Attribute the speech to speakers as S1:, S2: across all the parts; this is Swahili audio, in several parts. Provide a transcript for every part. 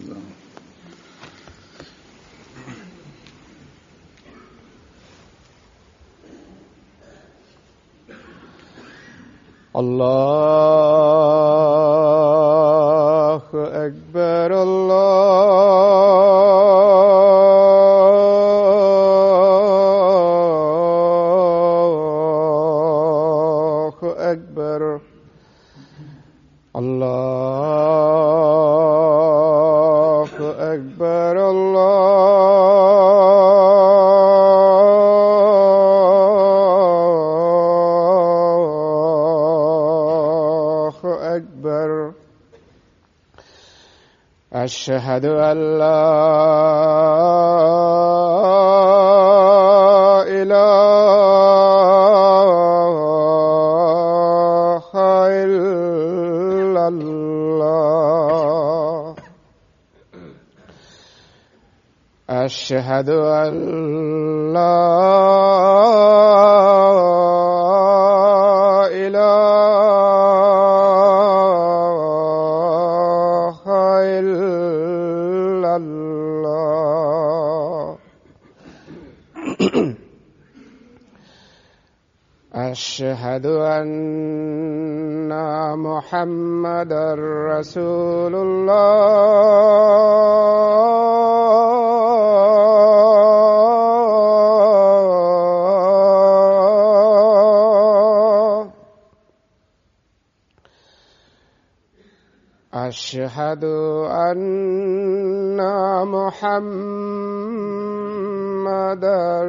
S1: السلام
S2: الله أكبر الله أكبر الله أكبر الله أكبر أشهد أن لا إله إلا الله أشهد أن لا إله إلا الله أشهد أن محمدا رسول الله أشهد أن محمدا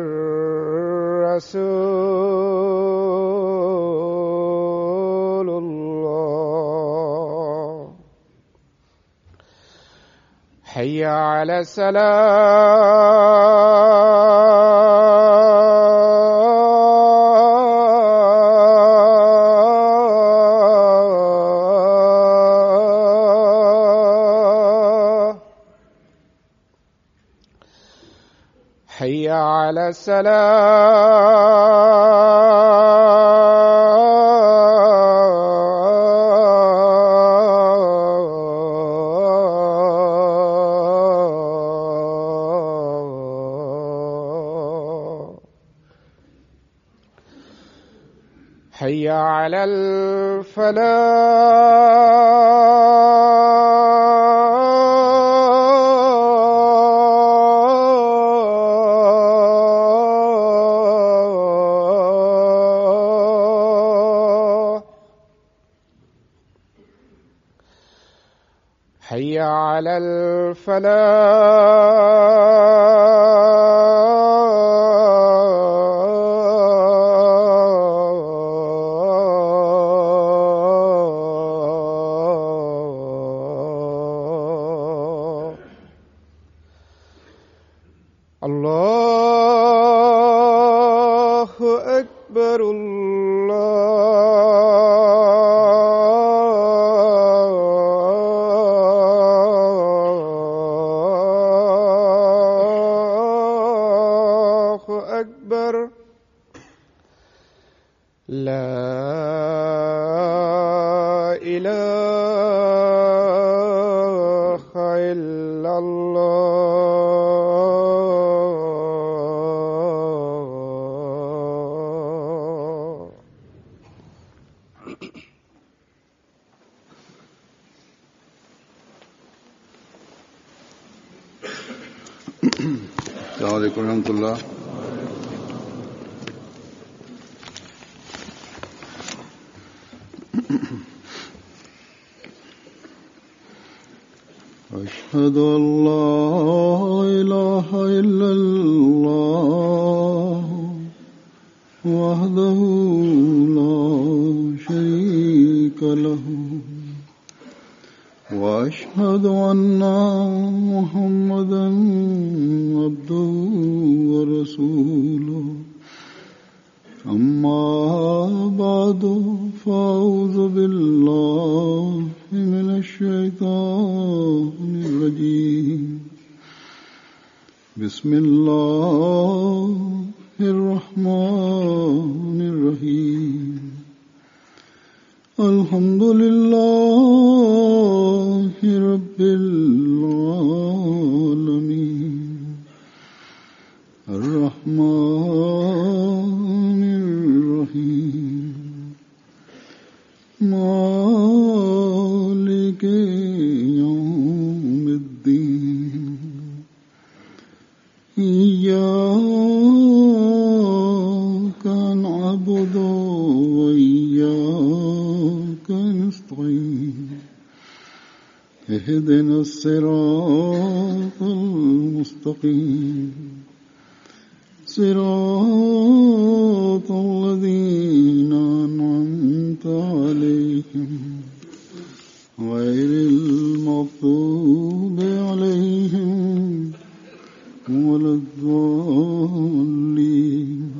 S2: رسول الله حي على السلام حي على السلام حي على الفلاح حي على الفلاح الله أكبر الله أكبر لا إله إلا الله
S1: السلام عليكم ورحمة الله أشهد أن لا إله إلا الله وحده لا شريك له وأشهد أن محمدا عبده ورسوله أما بعد فأعوذ بالله من الشيطان الرجيم بسم الله الرحمن الرحيم الحمد لله رب العالمين العالمين الرحمن الرحيم مالك يوم الدين إياك نعبد وإياك نستعين اهدنا الصراط المستقيم صراط الذين أنعمت عليهم غير المغضوب عليهم ولا الضالين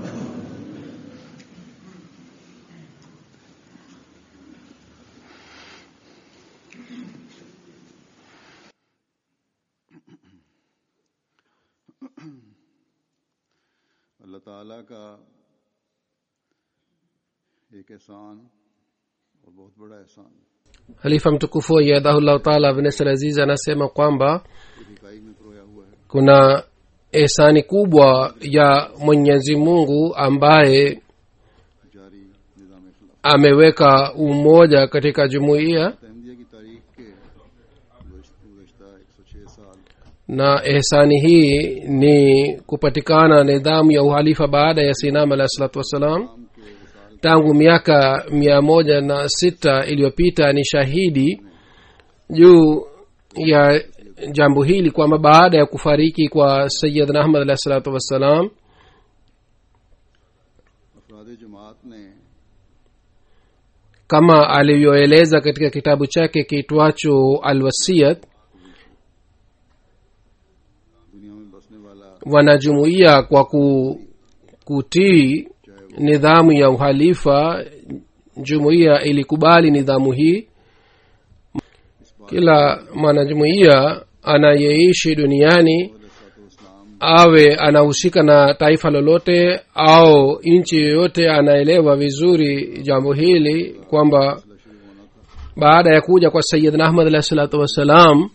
S1: अल्लाह ताला का एक एहसान और बहुत बड़ा एहसान
S3: halifa mtukufu ayadahullahu taala abnesal aziz anasema kwamba
S1: इकाई में परोया हुआ है
S3: kuna ehsani kubwa ya mwenyezi mungu ambaye
S1: जारी निज़ाम खिलाफ
S3: ameweka umoja katika jumuiya
S1: तहमदिया की तारीख के गुजशत एक सौ छः साल
S3: na ehsani hii ni kupatikana nidhamu ya uhalifa baada ya sinam alahi salatu wassalam
S1: के विशाल
S3: tangu miaka mia moja na sita iliyopita ni shahidi juu ya jambo hili kwamba baada ya kufariki kwa sayidna ahmad alahi salatu wassalam
S1: अफराद जमात ने
S3: kama alivyoeleza katika kitabu chake kiitwacho alwasiyat
S1: दुनिया में बसने वाला
S3: wanajumuia kwa ku, kutii nidhamu ya uhalifa jumuiya ilikubali nidhamu hii kila mwanajumuiya anayeishi duniani
S1: इस्लाम
S3: awe anahusika na taifa lolote au nchi yoyote anaelewa vizuri jambo hili kwamba baada ya kuja kwa sayidna ahmad alahi salatu wassalam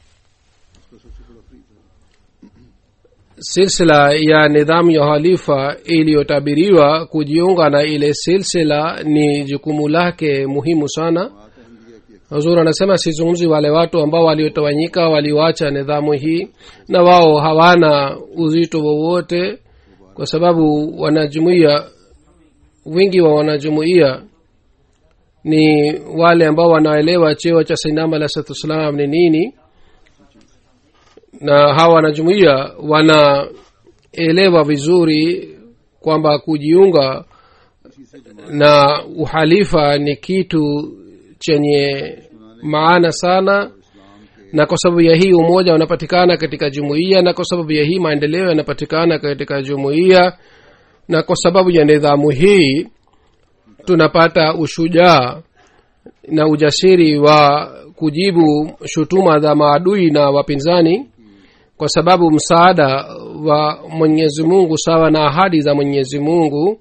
S3: silsila ya nidhamu ya uhalifa iliyotabiriwa kujiunga na ile silsila ni jukumu lake muhimu sana huzur anasema sizungumzi wale watu ambao waliotawanyika walioacha nidhamu hii na wao hawana uzito wowote kwa sababu wanajumuia wingi wa wanajumuia ni wale ambao wanaelewa cheo cha sainama alah salatu wassalam ni nini na hawa wanajumuia wanaelewa vizuri kwamba kujiunga na uhalifa ni kitu chenye maana sana na kwa sababu ya hii umoja unapatikana katika jumuiya na kwa sababu ya hii maendeleo yanapatikana katika jumuiya na kwa sababu ya nidhamu hii tunapata ushujaa na ujasiri wa kujibu shutuma za maadui na wapinzani kwa sababu msaada wa mwenyezi mungu sawa na ahadi za mwenyezi mungu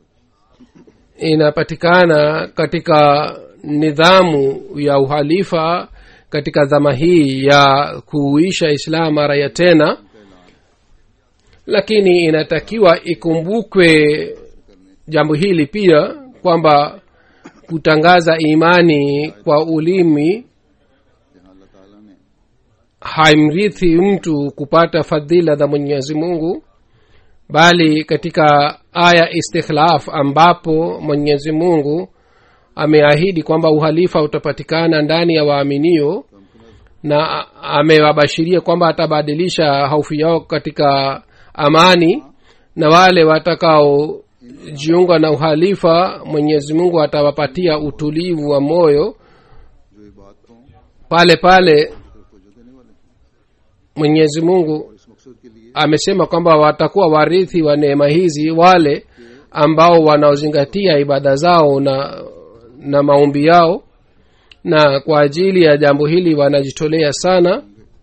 S3: inapatikana katika nidhamu ya uhalifa katika dhama hii ya kuuisha islam mara ya tena lakini inatakiwa ikumbukwe jambo hili pia kwamba kutangaza imani kwa ulimi
S1: जहाँ अल्लाह ताला ने
S3: haimrithi mtu kupata fadhila za mwenyezi mungu bali katika aya istikhlaf ambapo mwenyezi mungu ameahidi kwamba uhalifa utapatikana ndani ya waaminio na a- amewabashiria kwamba atabadilisha hofu yao katika amani na wale watakaojiunga na uhalifa mwenyezi mungu atawapatia utulivu wa moyo
S1: जो ये बातों
S3: pale pale
S1: को जो देने वाले हैं
S3: mwenyezi mungu
S1: इस मकसद के लिए
S3: amesema kwamba watakuwa warithi wa neema hizi wale ambao wanaozingatia ibada zao na na maombi yao na kwa ajili ya jambo hili wanajitolea sana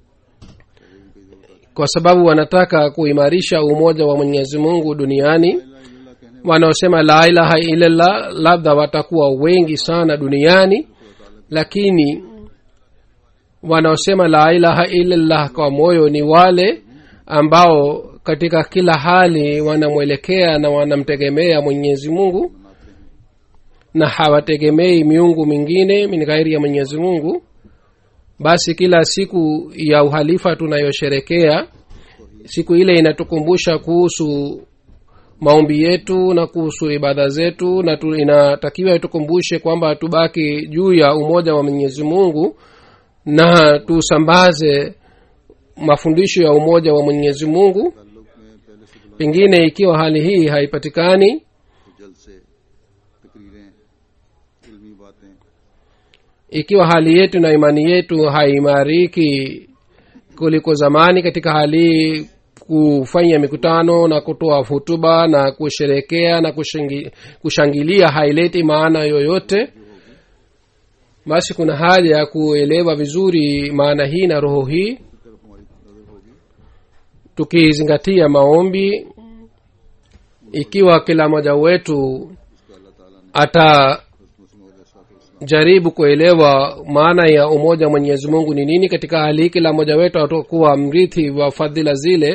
S3: kwa sababu wanataka kuimarisha umoja wa mwenyezi mungu duniani wanaosema la ilaha illallah labda watakuwa wengi sana duniani lakini wanaosema la ilaha illallah kwa moyo ni wale ambao katika kila hali wanamwelekea na wanamtegemea mwenyezi mungu na hawategemei miungu mingine min ghairi ya mwenyezi mungu basi kila siku ya uhalifa tunayosherekea siku ile inatukumbusha kuhusu maombi yetu na kuhusu ibada zetu na tu, inatakiwa itukumbushe kwamba tubaki juu ya umoja wa mwenyezi mungu na tusambaze mafundisho ya umoja wa mwenyezi mungu
S1: ताल्लुक में पहले से बुलंद
S3: pengine ikiwa hali hii haipatikani
S1: तो जल से तकरीरें इल्मी बातें
S3: ikiwa hali yetu na imani yetu haimariki kuliko zamani katika hali hii kufanya mikutano na kutoa hutuba na kusherekea na kushangi, kushangilia haileti maana yoyote basi kuna haja ya kuelewa vizuri maana hii na roho hii
S1: की तरफ हमारी नजर होगी
S3: tukizingatia maombi ikiwa kila mmoja wetu
S1: उसका अल्लाह ताला ने
S3: ata
S1: हज़रत मसीह
S3: jaribu kuelewa maana ya umoja wa mwenyezi mungu ni nini katika hali hii kila mmoja wetu atakuwa mrithi wa fadhila zile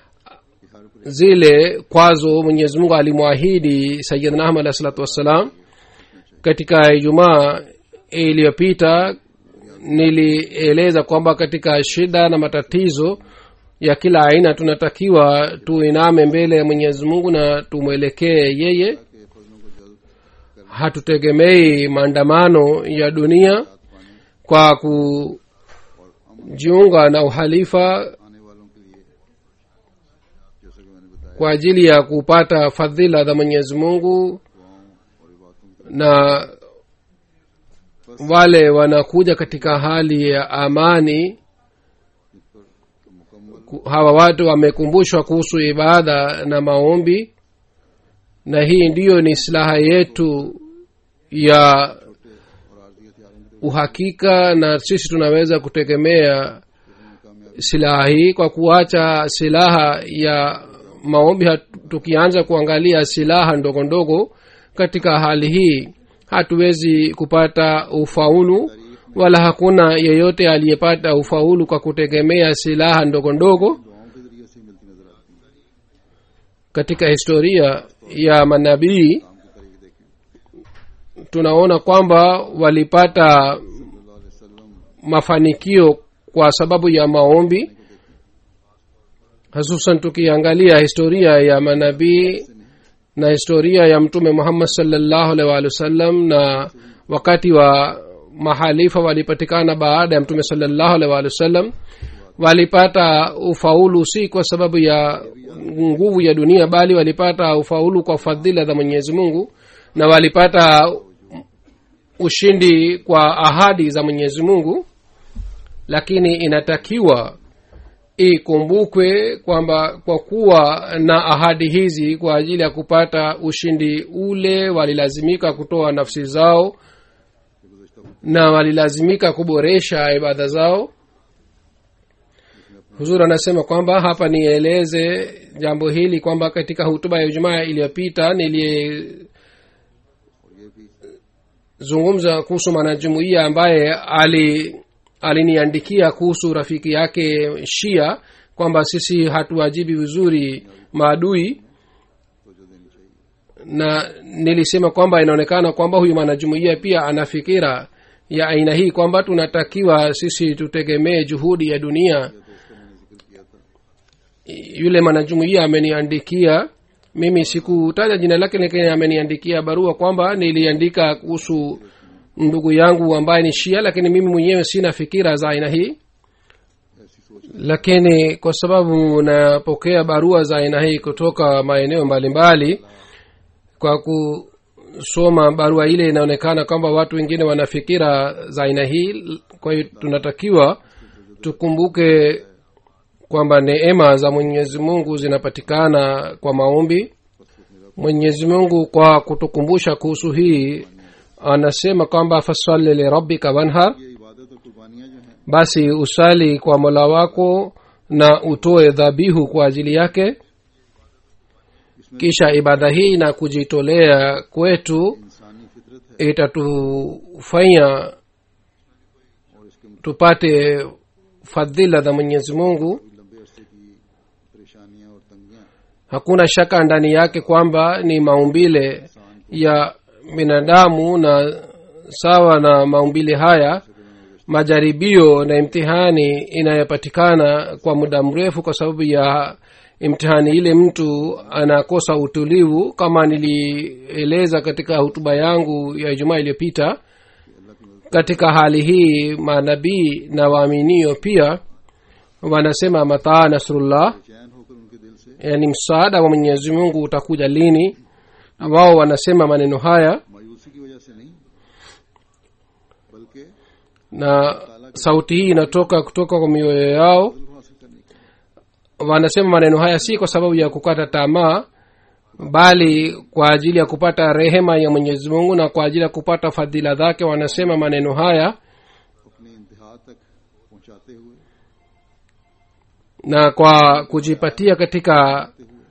S3: zile kwazo mwenyezi mungu alimwahidi sayidna ahmad alahi salatu wassalam katika ijumaa iliyopita nilieleza kwamba katika shida na matatizo ya kila aina tunatakiwa tuiname mbele ya mwenyezi mungu na tumwelekee yeye
S1: के फजलों को जल्द
S3: hatutegemei maandamano ya dunia kwa kujiunga na uhalifa
S1: आने वालों के लिए जैसा कि मैंने बताया
S3: kwa ajili ya kupata fadhila za mwenyezi mungu
S1: दुआओं और इबादतों
S3: na wale wanakuja katika hali ya amani
S1: पर मुकम्मल
S3: ku- hawa watu wamekumbushwa kuhusu ibada na maombi na hii ndiyo ni silaha yetu ya
S1: और आर्जी हथियारों की
S3: uhakika na sisi tunaweza kutegemea silaha hii kwa kuacha silaha ya maombi hat- tukianza kuangalia silaha ndogo ndogo katika hali hii hatuwezi kupata ufaulu wala hakuna yeyote aliyepata ufaulu kwa kutegemea silaha ndogo ndogo
S1: दुआओं के जरिए से मिलती नजर आती है
S3: katika historia ya manabii
S1: काम के तरीके देखें
S3: tunaona kwamba walipata
S1: सल्लल्लाहु अलैहि वसल्लम
S3: mafanikio kwa sababu ya maombi hususan tukiangalia historia ya manabii na historia ya mtume muhammad salllahu alaihi waalihi wasallam na wakati wa mahalifa walipatikana baada ya mtume salllahu alaihi waalihi wasallam walipata ufaulu si kwa sababu ya nguvu ya dunia bali walipata ufaulu kwa fadhila za mwenyezi mungu na walipata ushindi kwa ahadi za mwenyezi mungu lakini inatakiwa ikumbukwe kwamba kwa kuwa na ahadi hizi kwa ajili ya kupata ushindi ule walilazimika kutoa nafsi zao na walilazimika kuboresha ibada zao huzur anasema kwamba hapa nieleze jambo hili kwamba katika hutuba ya ijumaa iliyopita nilizungumza kuhusu mwanajumuiya ambaye ali aliniandikia kuhusu rafiki yake shia kwamba sisi hatuwajibi vizuri maadui na nilisema kwamba inaonekana kwamba huyu mwanajumuiya pia ana fikira ya aina hii kwamba tunatakiwa sisi tutegemee juhudi ya dunia yule mwanajumuiya ameniandikia mimi sikutaja jina lake lakini ameniandikia barua kwamba niliandika kuhusu ndugu yangu ambaye ni shia lakini mimi mwenyewe sina fikira za aina hii lakini kwa sababu napokea barua za aina hii kutoka maeneo mbalimbali kwa kusoma barua ile inaonekana kwamba watu wengine wana fikira za aina hii kwa hiyo tunatakiwa tukumbuke kwamba neema za mwenyezi mungu zinapatikana kwa maombi mwenyezi mungu kwa kutukumbusha kuhusu hii anasema kwamba fasali lirabbika wanhar
S1: ये इबादत और कुर्बानियां जो हैं
S3: basi usali kwa mola wako na utoe dhabihu kwa ajili yake kisha ibada hii na kujitolea kwetu
S1: इंसानी फितरत है
S3: itatufanya
S1: और इसके
S3: tupate fadhila za mwenyezi mungu
S1: कोई लंबे अरसे की परेशानियां और तंगियां
S3: hakuna shaka ndani yake kwamba ni maumbile ya binadamu na sawa na maumbile haya majaribio na imtihani inayopatikana kwa muda mrefu kwa sababu ya imtihani ile mtu anakosa utulivu kama nilieleza katika hutuba yangu ya ijumaa iliyopita katika hali hii manabii na waaminio pia wanasema mataa nasrullah
S1: चैन होकर उनके दिल से
S3: yani msaada wa mwenyezi mungu utakuja lini na wao wanasema maneno haya
S1: मायूसी की वजह से नहीं बल्कि
S3: na sauti hii inatoka kutoka kwa mioyo yao
S1: दिल को हासिल करने के
S3: wanasema maneno haya si kwa sababu ya kukata tamaa bali kwa ajili ya kupata rehema ya mwenyezi mungu na kwa ajili ya kupata fadhila zake wanasema maneno haya
S1: अपने इंतहा तक पहुंचाते हुए
S3: na kwa kujipatia katika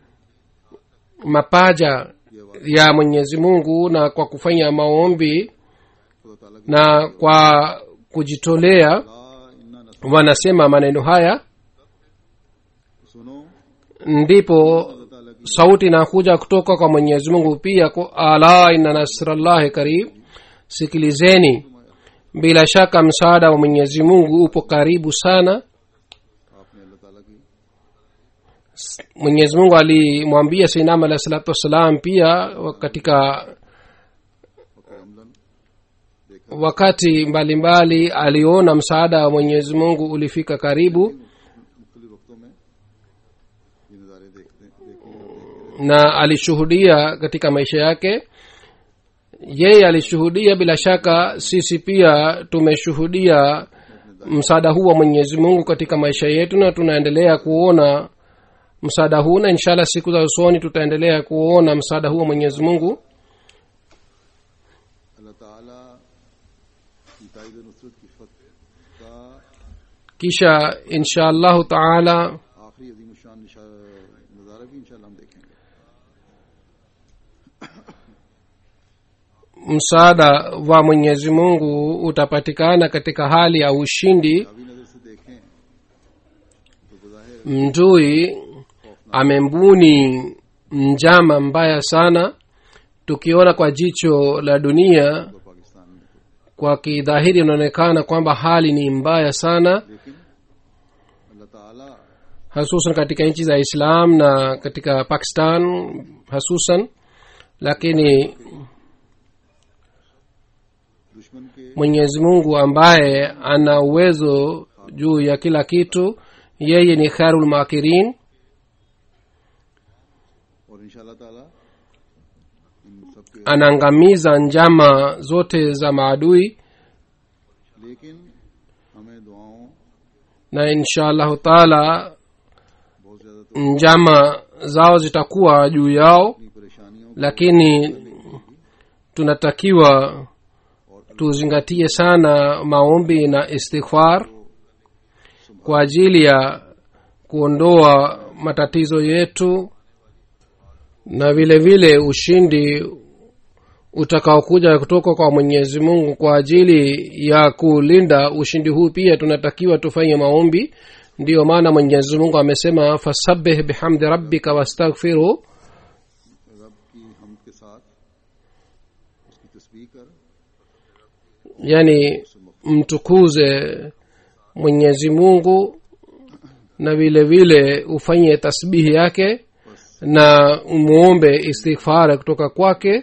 S3: mapaja ya mwenyezi mungu na kwa kufanya maombi
S1: खुदा ताला की
S3: na kwa kujitolea
S1: ला इन्ना नस्र
S3: wanasema maneno haya
S1: सुनो
S3: ndipo
S1: अल्लाह ताला की
S3: sauti inakuja kutoka kwa mwenyezi mungu pia ku- ala inna nasrallahi karib sikilizeni bila shaka msaada wa mwenyezi mungu upo karibu sana
S1: आपने अल्लाह ताला की
S3: mwenyezi mungu alimwambia sinam alahi salatu wassalam pia katika
S1: करमलन देखा
S3: wakati mbalimbali mbali, aliona msaada wa mwenyezi mungu ulifika karibu
S1: मुख्तलिफ वक्तों में ये नज़ारे देखते देखते
S3: na alishuhudia katika maisha yake yeye alishuhudia bila shaka sisi pia tumeshuhudia msaada huu wa mwenyezi mungu katika maisha yetu na tunaendelea kuona msaada huu na inshallah siku za usoni tutaendelea kuona msaada huu wa mwenyezi mungu
S1: अल्लाह ताला की ताइद नुसरत की फतह का
S3: kisha insha allahu taala
S1: आखिरी अजीम शान नज़ारा भी इंशाल्लाह हम देखेंगे
S3: msaada wa mwenyezi mungu utapatikana katika hali ya ushindi
S1: अभी नज़र से देखें तो बज़ाहिर
S3: mdui amembuni njama mbaya sana tukiona kwa jicho la dunia
S1: तो पाकिस्तान में तो
S3: kwa kidhahiri inaonekana kwamba hali ni mbaya sana
S1: लेकिन अल्लाह ताला
S3: hasusan katika nchi za islam na katika pakistan hasusan lakini
S1: दुश्मन के
S3: mwenyezi mungu ambaye ana uwezo juu ya kila kitu yeye ni khairul makirin
S1: और इंशाल्लाह ताला इन सब के
S3: anaangamiza njama zote za maadui
S1: लेकिन हमें दुआओं
S3: na insha allahu taala
S1: बहुत ज्यादा तो
S3: njama zao zitakuwa juu yao
S1: अपनी परेशानियों
S3: lakini tunatakiwa tuzingatie sana maombi na istighfar kwa ajili ya kuondoa matatizo yetu na vile vile ushindi utakaokuja kutoka kwa mwenyezi mungu kwa ajili ya kulinda ushindi huu pia tunatakiwa tufanye maombi ndiyo maana mwenyezi mungu amesema fasabih bihamdi rabbika wastaghfiru
S1: रब की हम के साथ उसकी तस्बीह कर
S3: yani mtukuze mwenyezi mungu na vile vile ufanye tasbihi yake na umuombe istighfara kutoka kwake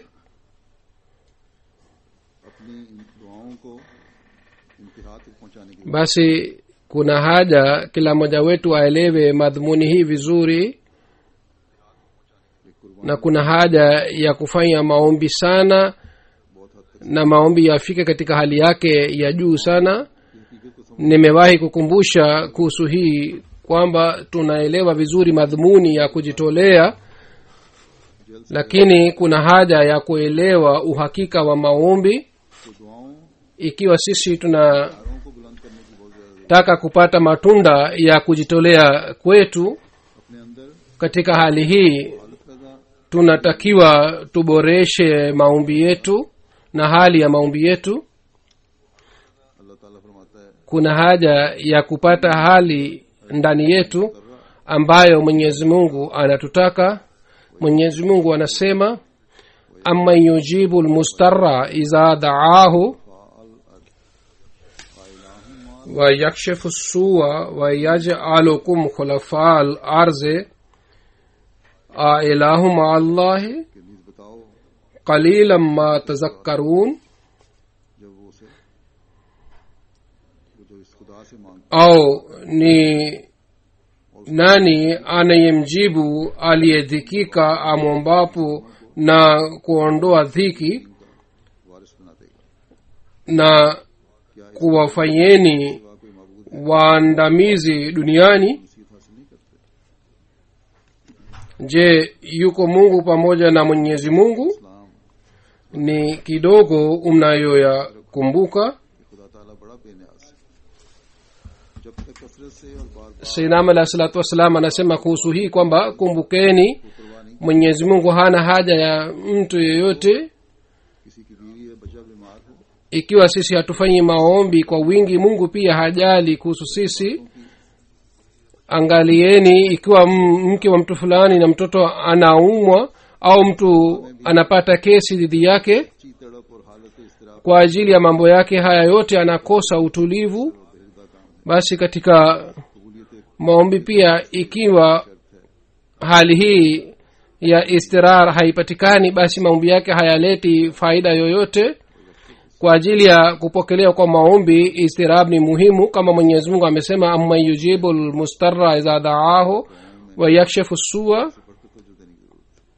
S1: अपनी इन दुआओं को इंतहा तक पहुंचाने के
S3: basi kuna haja kila mmoja wetu aelewe madhumuni hii vizuri
S1: लिए कुर्बान
S3: na kuna haja ya kufanya maombi sana
S1: बहुत हद तक
S3: na maombi yafike katika hali yake ya juu sana
S1: की हकीकत को समझ
S3: nimewahi kukumbusha kuhusu hii kwamba tunaelewa vizuri madhumuni ya kujitolea
S1: जल्द से
S3: lakini kuna haja ya kuelewa uhakika wa maombi
S1: तो दुआओं
S3: ikiwa sisi tunataka
S1: दारों को बुलंद करने की बहुत ज्यादा
S3: kupata matunda ya kujitolea kwetu
S1: अपने अंदर
S3: katika hali hii
S1: हालत पैदा
S3: tunatakiwa tuboreshe maombi yetu na hali ya maombi yetu
S1: अल्लाह ताला फरमाता है
S3: kuna haja ya kupata hali ndani yetu ambayo mwenyezi mungu anatutaka mwenyezi mungu anasema aman yujibu lmustara idha daahu wayakshifu sua wayajalukum khulafa larze ailahu maa allahi
S1: कि नीज बताओ
S3: qalilan ma tazakkarun
S1: जब वो उसे वो जो इस खुदा से मांग
S3: au ni nani anayemjibu aliyedhikika amwombapo na kuondoa dhiki
S1: वारिस बना देगा
S3: na
S1: क्या इस
S3: kuwafanyeni
S1: खुदा कोई मबूद
S3: waandamizi duniani
S1: नसीहत हासिल नहीं करते
S3: je yuko mungu pamoja na mwenyezi mungu
S1: इस्लाम
S3: ni kidogo mnayoyakumbuka
S1: कि खुदा ताला बड़ा बेनियाज है जब तक कसरत से और बार बार
S3: sainam alahi salatu wassalam anasema kuhusu hii kwamba kumbukeni
S1: परवाह नहीं
S3: mwenyezi mungu hana haja ya mtu yeyote
S1: किसी की बीवी या बच्चा बीमार हो
S3: ikiwa sisi hatufanyi maombi kwa wingi mungu pia hajali kuhusu sisi angalieni ikiwa m- mke wa mtu fulani na mtoto anaumwa au mtu anapata kesi dhidi yake
S1: ची तड़प और हालत इसतराब
S3: kwa ajili ya mambo yake haya yote anakosa utulivu
S1: बेहदा काम
S3: basi katika
S1: कबूलियत
S3: maombi pia ikiwa hali hii ya istirar haipatikani basi maombi yake hayaleti faida yoyote kwa ajili ya kupokelewa kwa maombi istirab ni muhimu kama mwenyezi mungu amesema amman yujibu lmustara idha daahu wayakshifu sua
S1: बढ़कर तवज्जो देने की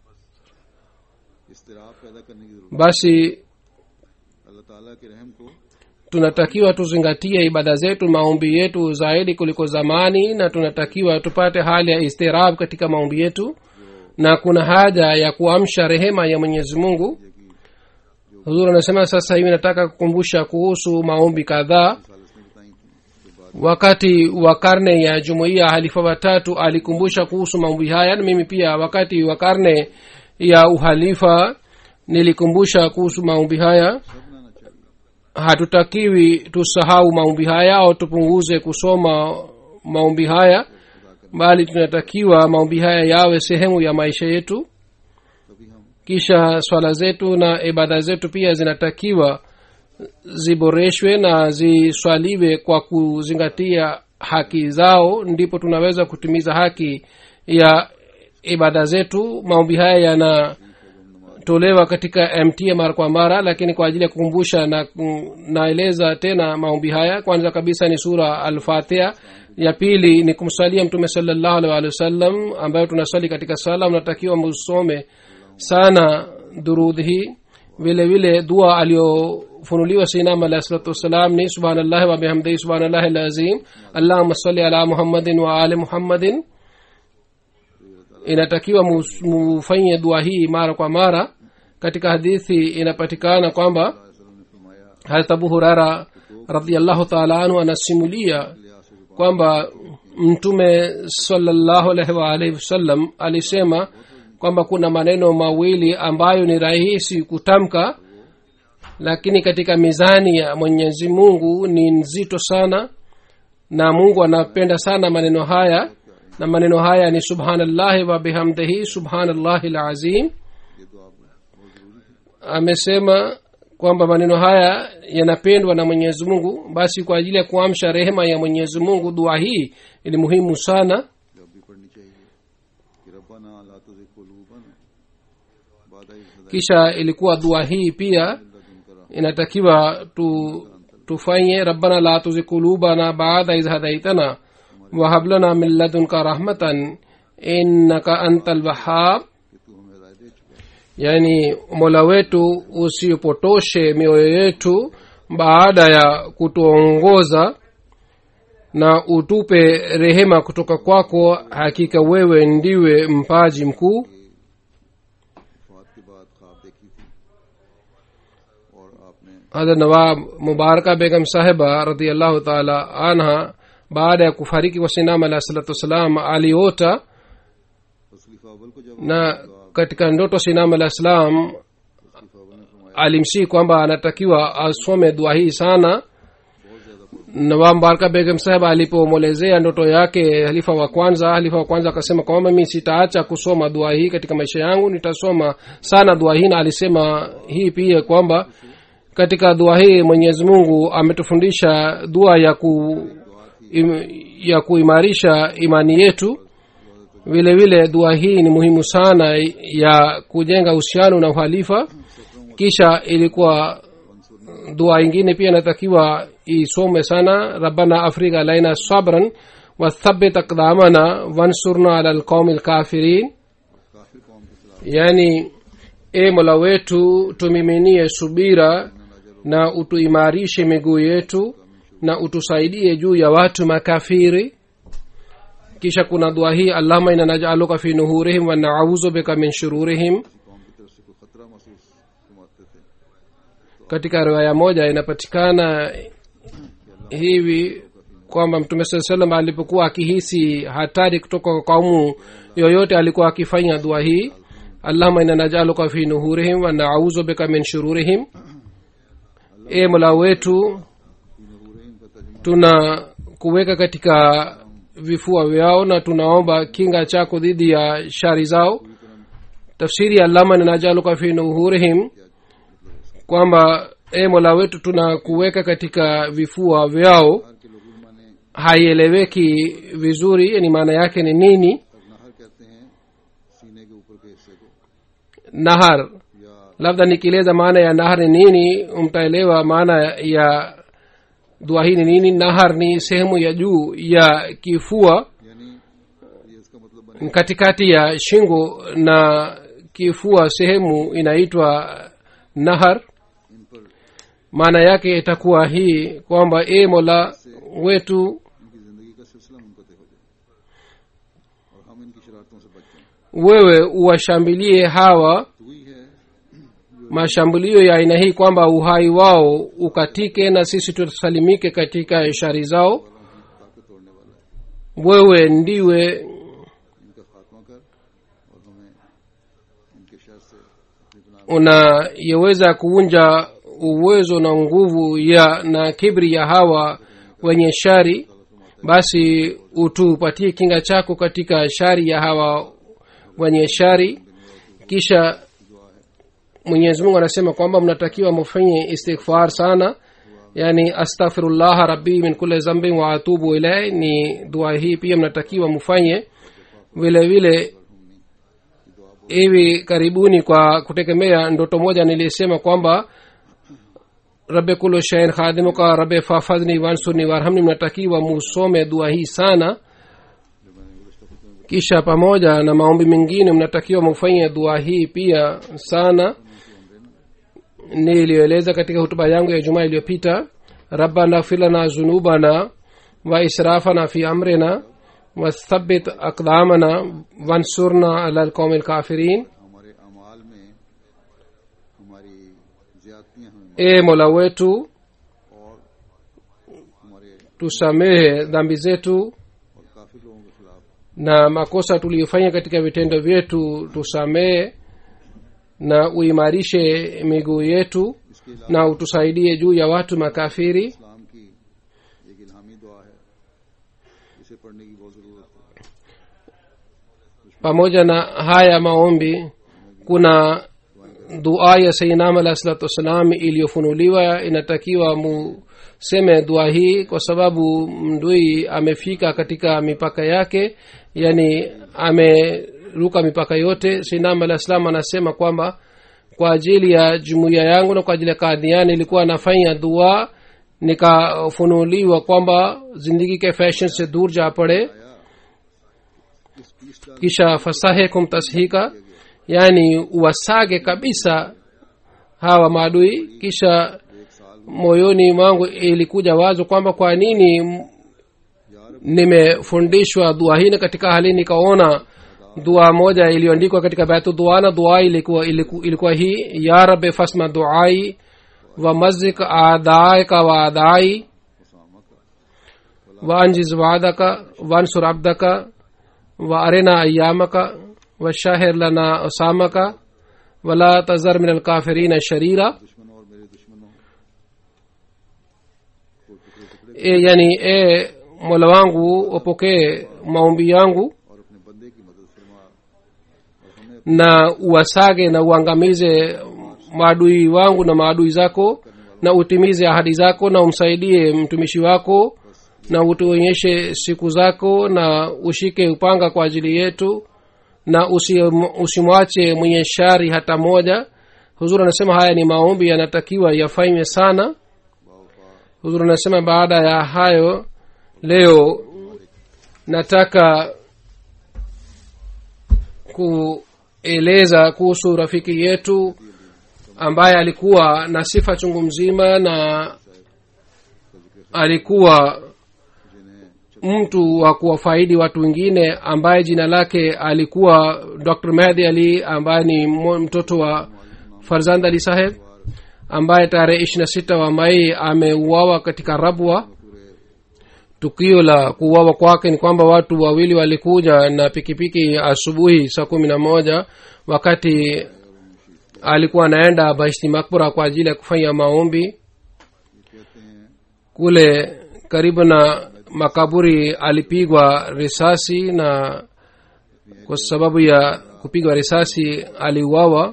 S1: जरूरत है इसतराब पैदा करने की जरूरत
S3: basi
S1: है अल्लाह ताला के रहम को
S3: tunatakiwa tuzingatie ibada zetu maombi yetu zaidi kuliko zamani na tunatakiwa tupate hali ya istirab katika maombi yetu na kuna haja ya kuamsha rehema ya mwenyezi mungu huzur anasema sasa hivi nataka kukumbusha kuhusu maombi kadhaa
S1: सालिस ने बताई थी जो बात
S3: wakati wa karne ya jumuiya halifa watatu alikumbusha kuhusu maombi haya na mimi pia wakati wa karne ya uhalifa nilikumbusha kuhusu maombi haya
S1: सब बनाना चाहिए
S3: hatutakiwi tusahau maombi haya au tupunguze kusoma maombi haya bali tunatakiwa maombi haya yawe sehemu ya maisha yetu
S1: तभी हम
S3: kisha swala zetu na ibada zetu pia zinatakiwa ziboreshwe na ziswaliwe kwa kuzingatia haki zao ndipo tunaweza kutimiza haki ya ibada zetu maombi haya yanatolewa katika mt mara kwa mara lakini kwa ajili ya kukumbusha na naeleza tena maombi haya kwanza kabisa ni sura alfatiha ya pili ni kumsalia mtume salallahu alaihi waalihi wasallam ambayo tunaswali katika sala mnatakiwa musome sana durudh hii vile vile dua aliyofunuliwa sinam alahi salatu wassalam ni subhanallahi wa bihamdihi subhanallahi lazim allahuma salli ala muhammadin wa ali muhammadin inatakiwa mus- mufanye dua hii mara kwa mara katika hadithi inapatikana kwamba
S1: वसल्लम ने फरमाया
S3: harat abu hurara radiallahu taala anhu anasimulia kwamba mtume salallahu alaihi waalihi wasallam alisema kwamba kuna maneno mawili ambayo ni rahisi kutamka lakini katika mizani ya mwenyezi mungu ni nzito sana na mungu anapenda sana maneno haya na maneno haya ni subhanallahi wa bihamdihi subhanallahi lazim
S1: ये दुआ बहुत जरूरी है
S3: amesema kwamba maneno haya yanapendwa na mwenyezi mungu basi kwa ajili ya kuamsha rehema ya mwenyezi mungu dua hii ni muhimu sana
S1: जब भी पढ़नी चाहिए कि रब्बाना ला तुझे कुलूबना बादा इज़ हदायत
S3: kisha ilikuwa dua hii pia
S1: लदुनका
S3: inatakiwa tu tufanye rabbana la tuzi kulubana baada iz hadaitana wahablana min ladunka rahmatan innaka anta lwahab
S1: कि तू हमें हिदायत दे चुका है
S3: yani mola wetu usipotoshe mioyo yetu baada ya kutuongoza na utupe rehema kutoka kwako hakika wewe ndiwe mpaji mkuu
S1: वफात के बाद ख्वाब देखी थी और आपने
S3: hadha nawab mubaraka begam sahiba radiallahu taala anha baada ya kufariki kwa sinama alah salatu wassalam aliota
S1: उस खलीफा अव्वल को जब
S3: na katika ndoto sinama alah salam
S1: खलीफा अव्वल ने फरमाया
S3: alimsii kwamba anatakiwa asome dua hii sana nawab mbaraka begem saheb alipomwelezea ndoto yake halifa wa kwanza halifa wa kwanza akasema kwamba mi sitaacha kusoma dua hii katika maisha yangu nitasoma sana dua hii na alisema hii pia kwamba katika dua hii mwenyezi mungu ametufundisha dua ya ku im, ya kuimarisha imani yetu vile vile dua hii ni muhimu sana ya kujenga uhusiano na uhalifa kisha ilikuwa dua ingine pia inatakiwa isome sana rabbana afrika laina sabran wathabit akdamana wansurna ala lqaumi lkafirin
S1: काफिर कौम के खिलाफ
S3: yani e mola wetu tumiminie subira na utuimarishe miguu yetu na utusaidie juu ya watu makafiri kisha kuna dua hii allahuma ina najaluka fi nuhurihim wa nauzu bika min shururihim
S1: कौम की तरफ से कोई खतरा महसूस फरमाते थे
S3: katika riwaya moja inapatikana hivi kwamba mtume saa salam alipokuwa akihisi hatari kutoka kwa kaumu yoyote alikuwa akifanya dua hii allahuma ina najaluka fi nuhurihim wa nauzu bika min shururihim e mola wetu tuna kuweka katika vifua vyao na tunaomba kinga chako dhidi ya shari zao tafsiri ya allama ninajaluka fi nuhurihim kwamba e mola wetu tuna kuweka katika vifua vyao
S1: के लोग माने
S3: haieleweki vizuri yani maana yake ni nini
S1: नहर कहते हैं सीने के ऊपर के हिस्से को
S3: nahar
S1: या
S3: labda nikieleza maana ya nahar ni nini mtaelewa maana ya dua hii ni nini nahar ni sehemu ya juu ya kifua
S1: यानी ये इसका मतलब बने
S3: katikati ya shingo na kifua sehemu inaitwa nahar
S1: इन पर
S3: maana yake itakuwa hii kwamba e mola wetu
S1: इनकी जिंदगी का सिलसिला मुनकते हो जाए और हम इनकी शरारतों से बच जाएं
S3: wewe uwashambulie hawa
S1: तो वही है
S3: mashambulio ya aina hii kwamba uhai wao ukatike na sisi tusalimike katika shari zao
S1: ताकत तोड़ने वाला है
S3: wewe ndiwe
S1: इनका खात्मा कर और हमें इनके शर से अपनी गुनाह
S3: unayeweza kuvunja uwezo na nguvu ya na kibri ya hawa wenye shari basi utupatie kinga chako katika shari ya hawa wenye shari kisha mwenyezi mungu anasema kwamba mnatakiwa mufanye istighfar sana yani astaghfirullah rabbi min kulli zambin wa atubu ilai ni dua hii pia mnatakiwa mufanye vile vile hivi karibuni kwa kutegemea ndoto moja nilisema kwamba rabe kulo shain khadimuka rabe fafadhni wansurni warhamni mnatakiwa musome dua hii sana kisha pamoja na maombi mengine mnatakiwa mufanye dua hii pia sana niliyoeleza katika hutuba yangu ya jumaa iliyopita rabbana filana zunubana wa israfana fi amrina wathabit aqdamana wansurna ala alqaumi lkafirin
S1: हमारे अमाल में हमारी ज्यादतियां हमें
S3: e mola wetu
S1: और हमारे
S3: tusamehe dhambi zetu
S1: और काफी लोगों के खिलाफ
S3: na makosa tuliyofanya katika vitendo vyetu tusamehe na uimarishe miguu yetu
S1: इसके अलावा
S3: na utusaidie juu ya watu makafiri
S1: इस्लाम की एक इल्हामी दुआ है इसे पढ़ने की बहुत जरूरत है
S3: pamoja na haya maombi kuna dua ya sainam alah salatu wassalam iliyofunuliwa inatakiwa museme dua hii kwa sababu mdui amefika katika mipaka yake yani ameruka mipaka yote sainam alah salam anasema kwamba kwa ajili ya jumuiya yangu na kwa ajili ya kadhiani ilikuwa anafanya dua nikafunuliwa kwamba zindagi ke fashion se dur ja pade
S1: इस piece डाल
S3: kisha fasahe kumtashika yani uwasage kabisa hawa maadui kisha moyoni mwangu ilikuja wazo kwamba kwa nini m- nimefundishwa dua hii na katika hali nikaona dua moja iliyoandikwa katika baitu duana dua ilikuwa, ilikuwa, ilikuwa hii ya rabe fasma duai wa mazik adaika wa adai وانجز وعدك وانصر عبدك وارنا ايامك وشاهر لنا اسامك ولا تزر من الكافرين شريرا
S1: दुश्मनों और मेरे दुश्मनों को टुकड़े टुकड़े
S3: e, yani e mola wangu upokee maombi yangu
S1: और अपने बंदे की मदद फरमा और हमें
S3: na uwasage na uangamize maadui wangu na maadui zako na utimize ahadi zako na umsaidie mtumishi wako na utuonyeshe siku zako na ushike upanga kwa ajili yetu na usi- usimwache mwenye shari hata moja huzuri anasema haya ni maombi yanatakiwa yafanywe sana huzuri anasema baada ya hayo leo nataka kueleza kuhusu rafiki yetu ambaye alikuwa na sifa chungu mzima na alikuwa mtu wa kuwafaidi watu wengine ambaye jina lake alikuwa dr mehdi ali ambaye ni mo- mtoto wa farzand ali saheb ambaye tarehe ishiri na sita wa mai ameuawa katika rabwa tukio la kuuawa kwake ni kwamba watu wawili walikuja na pikipiki asubuhi saa kumi na moja wakati alikuwa anaenda bashti makbura kwa ajili ya kufanya maombi kule karibu na makaburi alipigwa risasi na kwa sababu ya kupigwa risasi aliuawa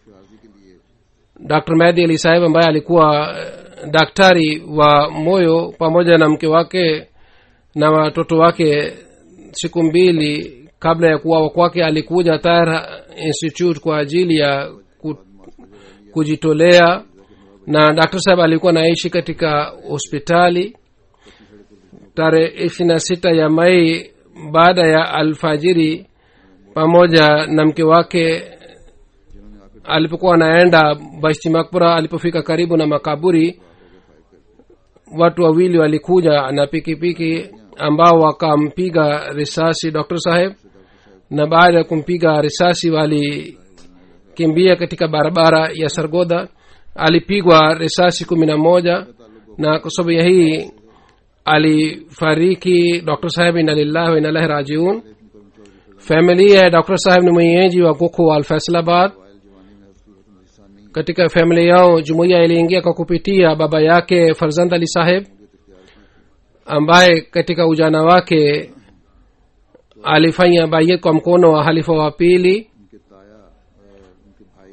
S3: dr mehdi ali saheb ambaye alikuwa eh, daktari wa moyo pamoja na mke wake na watoto wake siku mbili kabla ya kuwawa kwake alikuja Tahir institute kwa ajili ya ku, kujitolea na dr saheb alikuwa naishi katika hospitali tarehe ishiri na sita ya mai baada ya alfajiri pamoja na mke wake alipokuwa anaenda bashti makbura alipofika karibu na makaburi watu wawili walikuja na pikipiki ambao wakampiga risasi dr saheb na baada ya kumpiga risasi walikimbia katika barabara ya sargoda alipigwa risasi kumi na moja na kwa sababu ya hii alifariki dr saheb ina lillahi wa inalahi rajiun familia ya dr saheb ni mwenyeji wa goko wa alfaisalabad katika familia yao jumuiya iliingia kwa kupitia baba yake farzand ali saheb ambaye katika ujana wake alifanya bayet kwa mkono wa halifa wa pili
S1: उनके ताया और उनके भाई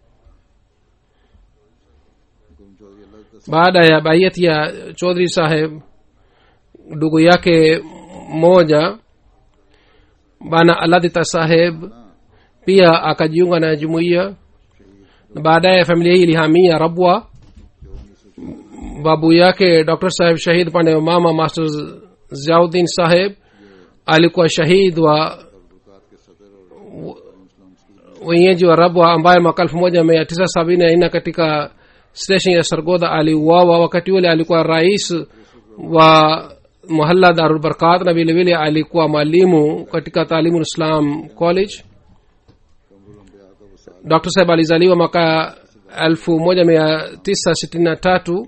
S1: गुरु चौधरी अल्लाह तस-
S3: baada ya bayet ya chodhri saheb ndugu yake mmoja bana aladita saheb pia akajiunga na jumuiya na baadaye familia hii ilihamia rabwa babu yake dr saheb shahid upande wa mama master ziauddin saheb alikuwa shahid wa wenyeji wa rabwa ambaye mwaka elfu moja mia tisa sabini na nne katika station ya sargodha aliuawa wakati ule alikuwa rais wa muhalla darulbarkat na vile vile alikuwa mwalimu katika taalimu islam college dr saheb alizaliwa mwaka elfu moja mia tisa sitini na tatu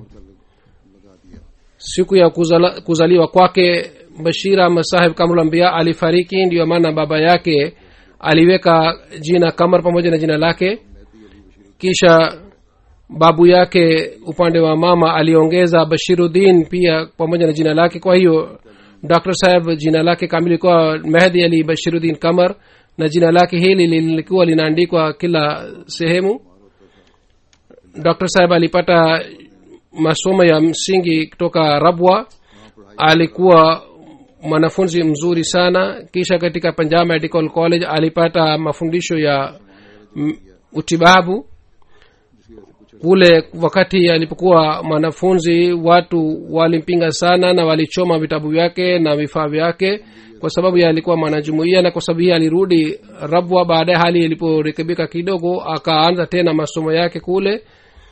S3: siku ya kuzala, kuzaliwa kwake bashira masahib kamulambia alifariki ndiyo maana baba yake aliweka jina kamar pamoja na jina lake kisha babu yake upande wa mama aliongeza bashiruddin pia pamoja na jina lake kwa hiyo dr saheb jina lake kamili kuwa mehdi ali bashiruddin kamar na jina lake hili lilikuwa linaandikwa kila sehemu dr saheb alipata masomo ya msingi kutoka rabwa alikuwa mwanafunzi mzuri sana kisha katika punjab medical college alipata mafundisho ya m, utibabu kule wakati alipokuwa mwanafunzi watu walimpinga sana na walichoma vitabu vyake na vifaa vyake kwa sababu ya alikuwa mwanajumuia na kwa sababu hii alirudi rabwa baadaye hali iliporekebika kidogo akaanza tena masomo yake kule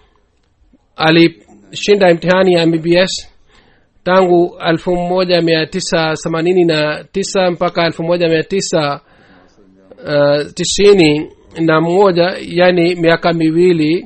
S3: alishinda imtihani ya mbbs tangu elfu moja mia tisa themanini na tisa mpaka elfu moja mia tisa uh, tisini na moja yani miaka miwili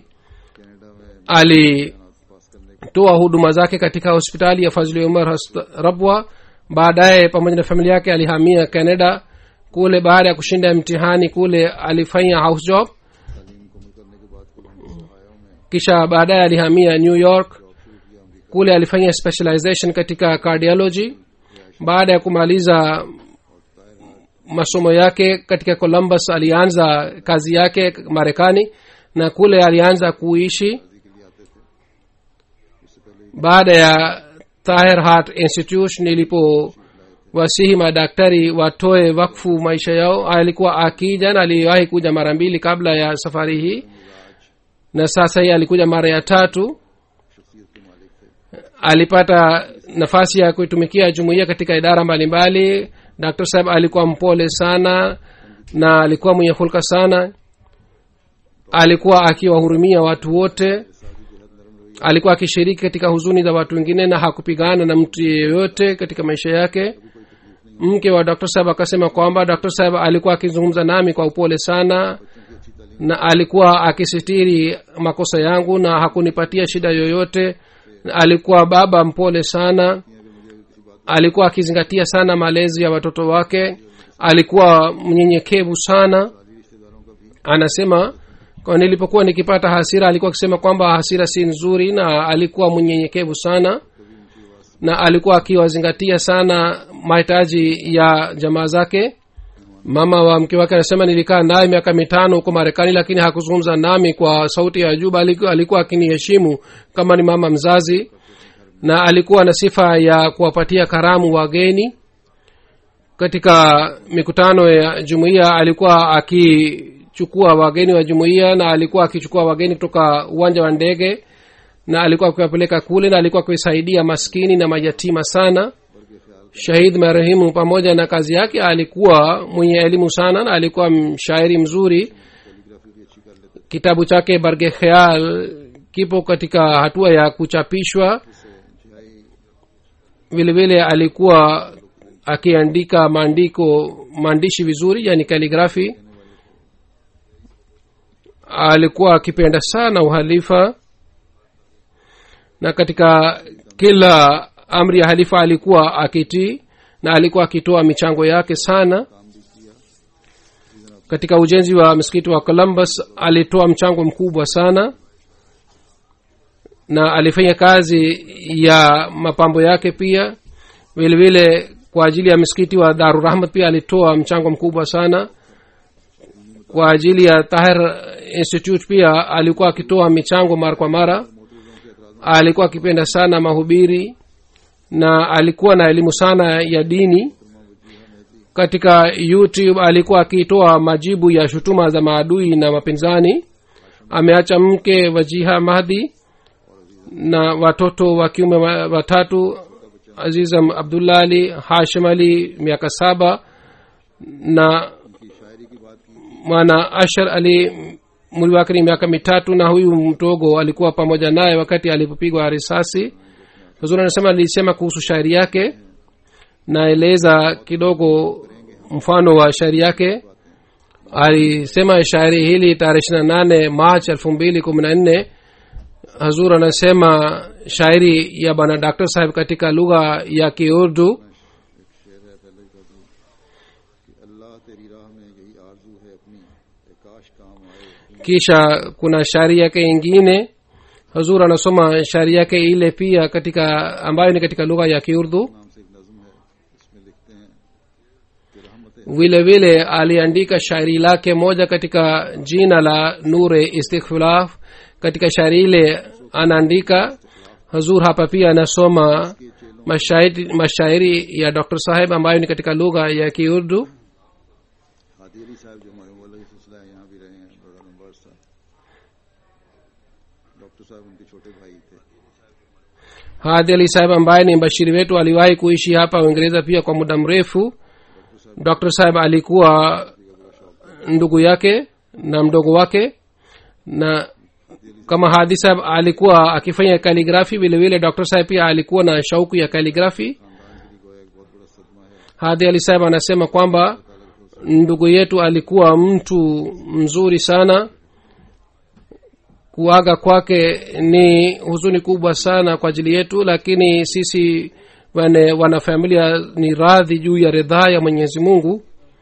S3: alitoa huduma zake katika hospitali ya fazili umar Hosp- rabwa baadaye pamoja na familia yake alihamia canada kule baada ya kushinda mtihani kule alifanya house job kisha baadaye alihamia new york kule alifanya specialization katika cardiology baada ya kumaliza masomo yake katika columbus alianza kazi yake marekani na kule alianza kuishi baada ya tahir heart institution ilipowasihi madaktari watoe wakfu maisha yao alikuwa akija na aliwahi kuja mara mbili kabla ya safari hii na sasa hii alikuja mara ya tatu alipata nafasi ya kuitumikia jumuiya katika idara mbalimbali dr saheb alikuwa mpole sana na alikuwa mwenye hulka sana alikuwa akiwahurumia watu wote alikuwa akishiriki katika huzuni za watu wengine na hakupigana na mtu yeyote katika maisha yake mke wa dr saheb akasema kwamba dr saheb alikuwa akizungumza nami kwa upole sana na alikuwa akisitiri makosa yangu na hakunipatia shida yoyote na alikuwa baba mpole sana alikuwa akizingatia sana malezi ya watoto wake alikuwa mnyenyekevu sana anasema kwa nilipokuwa nikipata hasira alikuwa akisema kwamba hasira si nzuri na alikuwa mnyenyekevu sana na alikuwa akiwazingatia sana mahitaji ya jamaa zake mama wa mke wake anasema nilikaa naye miaka mitano huko marekani lakini hakuzungumza nami kwa sauti ya juu bali alikuwa akiniheshimu kama ni mama mzazi na alikuwa na sifa ya kuwapatia karamu wageni katika mikutano ya jumuiya alikuwa akichukua wageni wa jumuiya na alikuwa akichukua wageni kutoka uwanja wa ndege na alikuwa akiwapeleka kule na alikuwa akiwasaidia maskini na mayatima sana shahid marehemu pamoja na kazi yake alikuwa mwenye elimu sana na alikuwa mshairi mzuri kitabu chake barge khayal kipo katika hatua ya kuchapishwa vile vile alikuwa akiandika maandiko maandishi vizuri yani kaligrafi alikuwa akipenda sana uhalifa na katika kila amri ya halifa alikuwa akitii na alikuwa akitoa michango yake sana katika ujenzi wa msikiti wa columbus alitoa mchango mkubwa sana na alifanya kazi ya mapambo yake pia vile vile kwa ajili ya msikiti wa darurahmat pia alitoa mchango mkubwa sana kwa ajili ya tahir institute pia alikuwa akitoa michango mara kwa mara alikuwa akipenda sana mahubiri na alikuwa na elimu sana ya dini katika youtube alikuwa akitoa majibu ya shutuma za maadui na mapinzani ameacha mke wajiha mahdi na watoto wa kiume watatu azizam abdullah ali hashim ali miaka saba na mwana ashar ali muli wake ni miaka mitatu na huyu mdogo alikuwa pamoja naye wakati alipopigwa risasi huzuri anasema alisema kuhusu shairi yake naeleza kidogo mfano wa shairi yake alisema shairi hili tarehe ishiri na nane march elfu mbili kumi na nne hazur anasema shairi ya bwana dr saheb katika lugha ya kiurdu
S1: अल्लाह तेरी राह में यही आरजू है अपनी कि काश काम आए
S3: kisha kuna shairi yake ingine hazur anasoma shairi yake ile pia katika ambayo ni katika lugha ya kiurdu
S1: नाम से एक नज्म है इसमें लिखते हैं कि रहमत
S3: vile vile aliandika shairi lake moja katika jina la nure istikhfilaf katika shairi ile anaandika hazur hapa pia anasoma mashairi, mashairi ya dr saheb ambayo ni katika lugha ya kiurdu
S1: Hadi अली साहब जो हमारे मौला के सिलसिला है यहाँ भी रहे हैं बड़ा लंबा अरसा डॉक्टर साहब उनके छोटे भाई थे
S3: hadi ali saheb ambaye ni mbashiri wetu aliwahi kuishi hapa uingereza pia kwa muda mrefu dr saheb alikuwa ndugu yake na mdogo wake na kama hadi saheb alikuwa akifanya kaligrafi vile vile dr saheb pia alikuwa na shauku ya kaligrafi hadi ali saheb anasema kwamba ndugu yetu alikuwa mtu mzuri sana kuaga kwake ni huzuni kubwa sana kwa ajili yetu lakini sisi wane wanafamilia ni radhi juu ya ridhaa ya mwenyezi mungu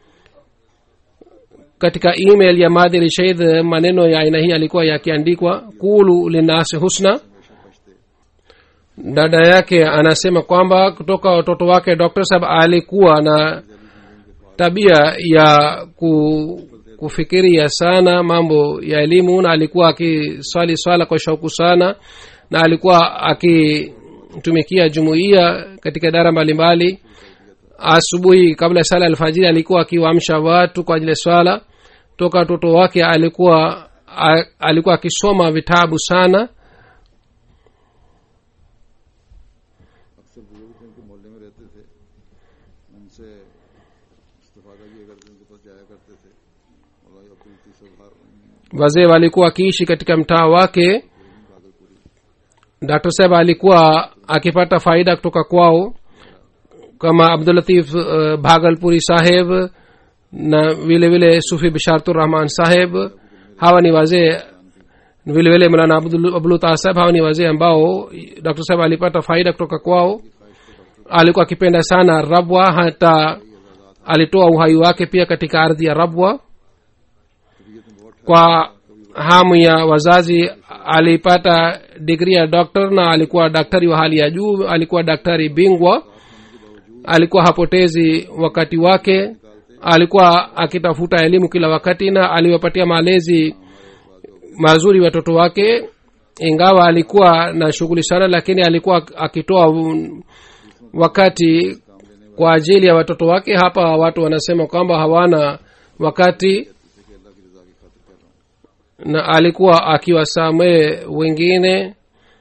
S3: katika email ya madhiri shaid maneno ya aina hii alikuwa yakiandikwa kulu linasi husna dada yake anasema kwamba kutoka watoto wake dr saheb alikuwa na tabia ya ku, kufikiria sana mambo ya elimu na alikuwa akiswali swala kwa shauku sana na alikuwa akitumikia jumuiya katika idara mbalimbali asubuhi kabla ya sala alfajiri alikuwa akiwaamsha watu kwa ajili ya swala toka watoto wake alikuwa a, alikuwa akisoma vitabu sana
S1: अक्सर बुजुर्ग थे उनके मोहल्ले में रहते थे उनसे इस्तेफादा किया करते उनके पास जाया करते थे और अपनी तीसरा
S3: wazee walikuwa wakiishi katika mtaa wake dr saheb alikuwa akipata faida kutoka kwao kama abdulatif uh, bhagalpuri saheb na vile vile sufi bishartur rahman saheb hawa ni wazee vile vile mlana abdulutah saheb hawa ni wazee ambao dr saheb alipata faida kutoka kwao alikuwa akipenda sana rabwa hata alitoa uhai wake pia katika ardhi ya rabwa kwa hamu ya wazazi alipata digri ya doktor na alikuwa daktari wa hali ya juu alikuwa daktari bingwa alikuwa hapotezi wakati wake alikuwa akitafuta elimu kila wakati na aliwapatia malezi mazuri watoto wake ingawa alikuwa na shughuli sana lakini alikuwa akitoa un- wakati kwa ajili ya watoto wake hapa watu wanasema kwamba hawana wakati na alikuwa akiwasamehe wengine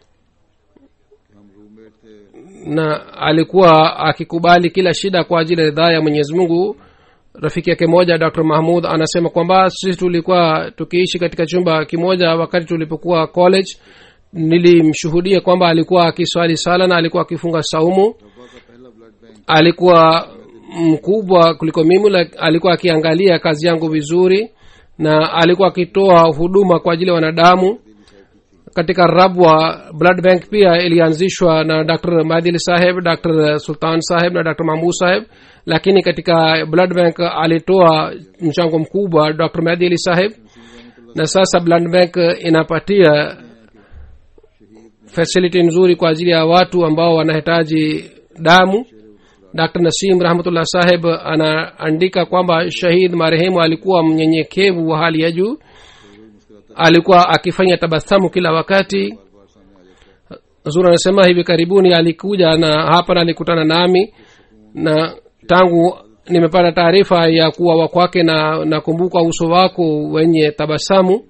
S3: na alikuwa akikubali kila shida kwa ajili ya ridhaa ya mwenyezi mungu rafiki yake moja dr mahmud anasema kwamba sisi tulikuwa tukiishi katika chumba kimoja wakati tulipokuwa college nilimshuhudia kwamba alikuwa akiswali sala na alikuwa akifunga saumu alikuwa mkubwa kuliko mimi lak- alikuwa akiangalia kazi yangu vizuri na alikuwa akitoa huduma kwa ajili ya wanadamu katika rabwa blood bank pia ilianzishwa na dr madil saheb dr sultan saheb na dr mahmud saheb lakini katika blood bank alitoa mchango mkubwa dr madili saheb na sasa blood bank inapatia facility nzuri kwa ajili ya watu ambao wanahitaji damu dr nasim rahmatullah saheb anaandika kwamba shahid marehemu alikuwa mnyenyekevu wa hali ya juu alikuwa akifanya tabasamu kila wakati zuri anasema hivi karibuni alikuja na hapa na alikutana nami na tangu nimepata taarifa ya kuwawa kwake na nakumbuka uso wako wenye tabasamu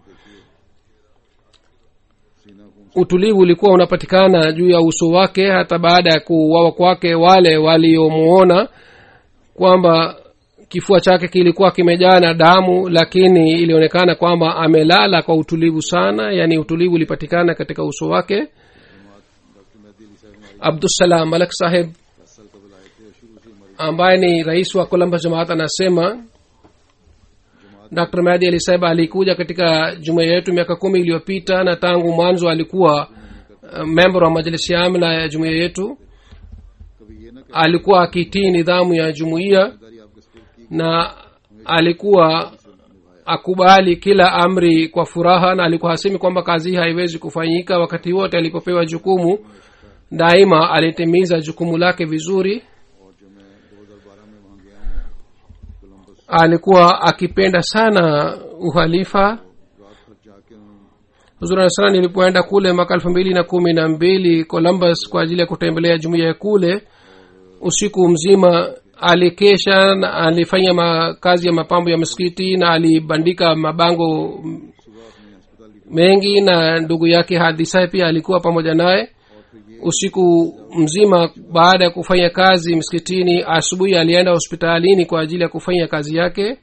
S3: utulivu ulikuwa unapatikana juu ya uso wake hata baada ya kuuawa kwake wale waliomuona kwamba kifua chake kilikuwa kimejaa na damu lakini ilionekana kwamba amelala kwa utulivu sana yaani utulivu ulipatikana katika uso wake abdusalam malak saheb ambaye ni rais wa columbus jamaat anasema dr madi ali saheb alikuja katika jumuia yetu miaka kumi iliyopita na tangu mwanzo alikuwa uh, member wa majlisi ya amla ya jumuia yetu alikuwa akitii nidhamu ya jumuiya na alikuwa akubali kila amri kwa furaha na alikuwa hasemi kwamba kazi hii haiwezi kufanyika wakati wote alipopewa jukumu daima alitimiza jukumu lake vizuri alikuwa akipenda sana uhalifa huzuri sana nilipoenda kule mwaka elfu mbili na kumi na mbili columbus kwa ajili ya kutembelea jumuiya ya kule usiku mzima alikesha na alifanya ma, kazi ya mapambo ya msikiti na alibandika mabango m- mengi na ndugu yake hadisai pia alikuwa pamoja naye usiku mzima baada ya kufanya kazi msikitini asubuhi alienda hospitalini kwa ajili ya kufanya kazi yake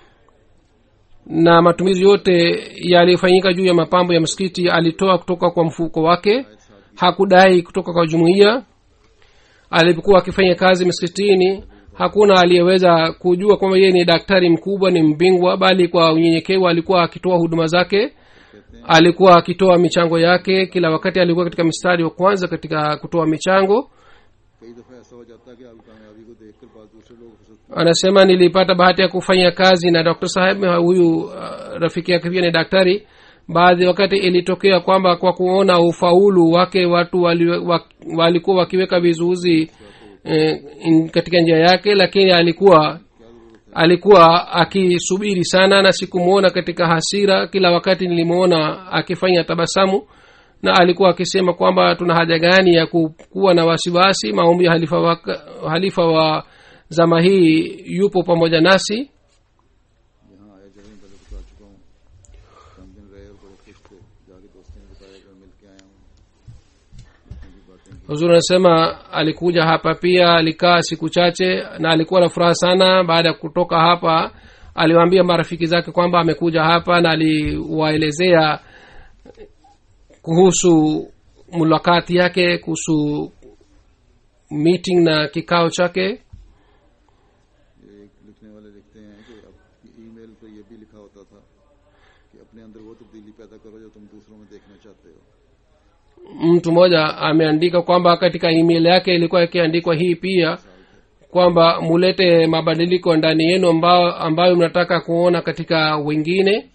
S3: na matumizi yote yaliyofanyika juu ya mapambo ya msikiti alitoa kutoka kwa mfuko wake hakudai kutoka kwa jumuiya alipokuwa akifanya kazi msikitini hakuna aliyeweza kujua kwamba yeye ni daktari mkubwa ni mbingwa bali kwa unyenyekevu alikuwa akitoa huduma zake alikuwa akitoa michango yake kila wakati alikuwa katika mstari wa kwanza katika kutoa michango
S1: कई दफा ऐसा हो जाता है कि आपकी कामयाबी को देखकर बाद दूसरे लोग हसद
S3: anasema nilipata bahati ya kufanya kazi na dr saheb huyu uh, rafiki yake pia ni daktari baadhi wakati ilitokea kwamba kwa kuona ufaulu wake watu wali, wa, walikuwa wakiweka vizuizi eh, in- katika njia yake lakini alikuwa alikuwa akisubiri sana na sikumwona katika hasira kila wakati nilimwona akifanya tabasamu na alikuwa akisema kwamba tuna haja gani ya ku- kuwa na wasiwasi maombi ya halifa wa, halifa wa zama hii yupo pamoja nasi
S1: यहाँ आए जगह पहले बता चुका हूँ चंद दिन रहे और बड़े खुश थे जाके दोस्तों ने बताया कि मैं मिल के आया हूँ इतनी भी बातें की
S3: huzuri anasema alikuja hapa pia alikaa siku chache na alikuwa na furaha sana baada ya kutoka hapa aliwaambia marafiki zake kwamba amekuja hapa na aliwaelezea kuhusu mulakati yake kuhusu meeting na kikao chake
S1: ये एक लिखने वाले लिखते हैं कि अब ईमेल पर यह भी लिखा होता था कि अपने अंदर वो तब्दीली पैदा करो जो तुम दूसरों में देखना चाहते हो
S3: mtu mmoja ameandika kwamba katika email yake ilikuwa ikiandikwa hii pia kwamba mulete mabadiliko ndani yenu ambayo, ambayo mnataka kuona katika wengine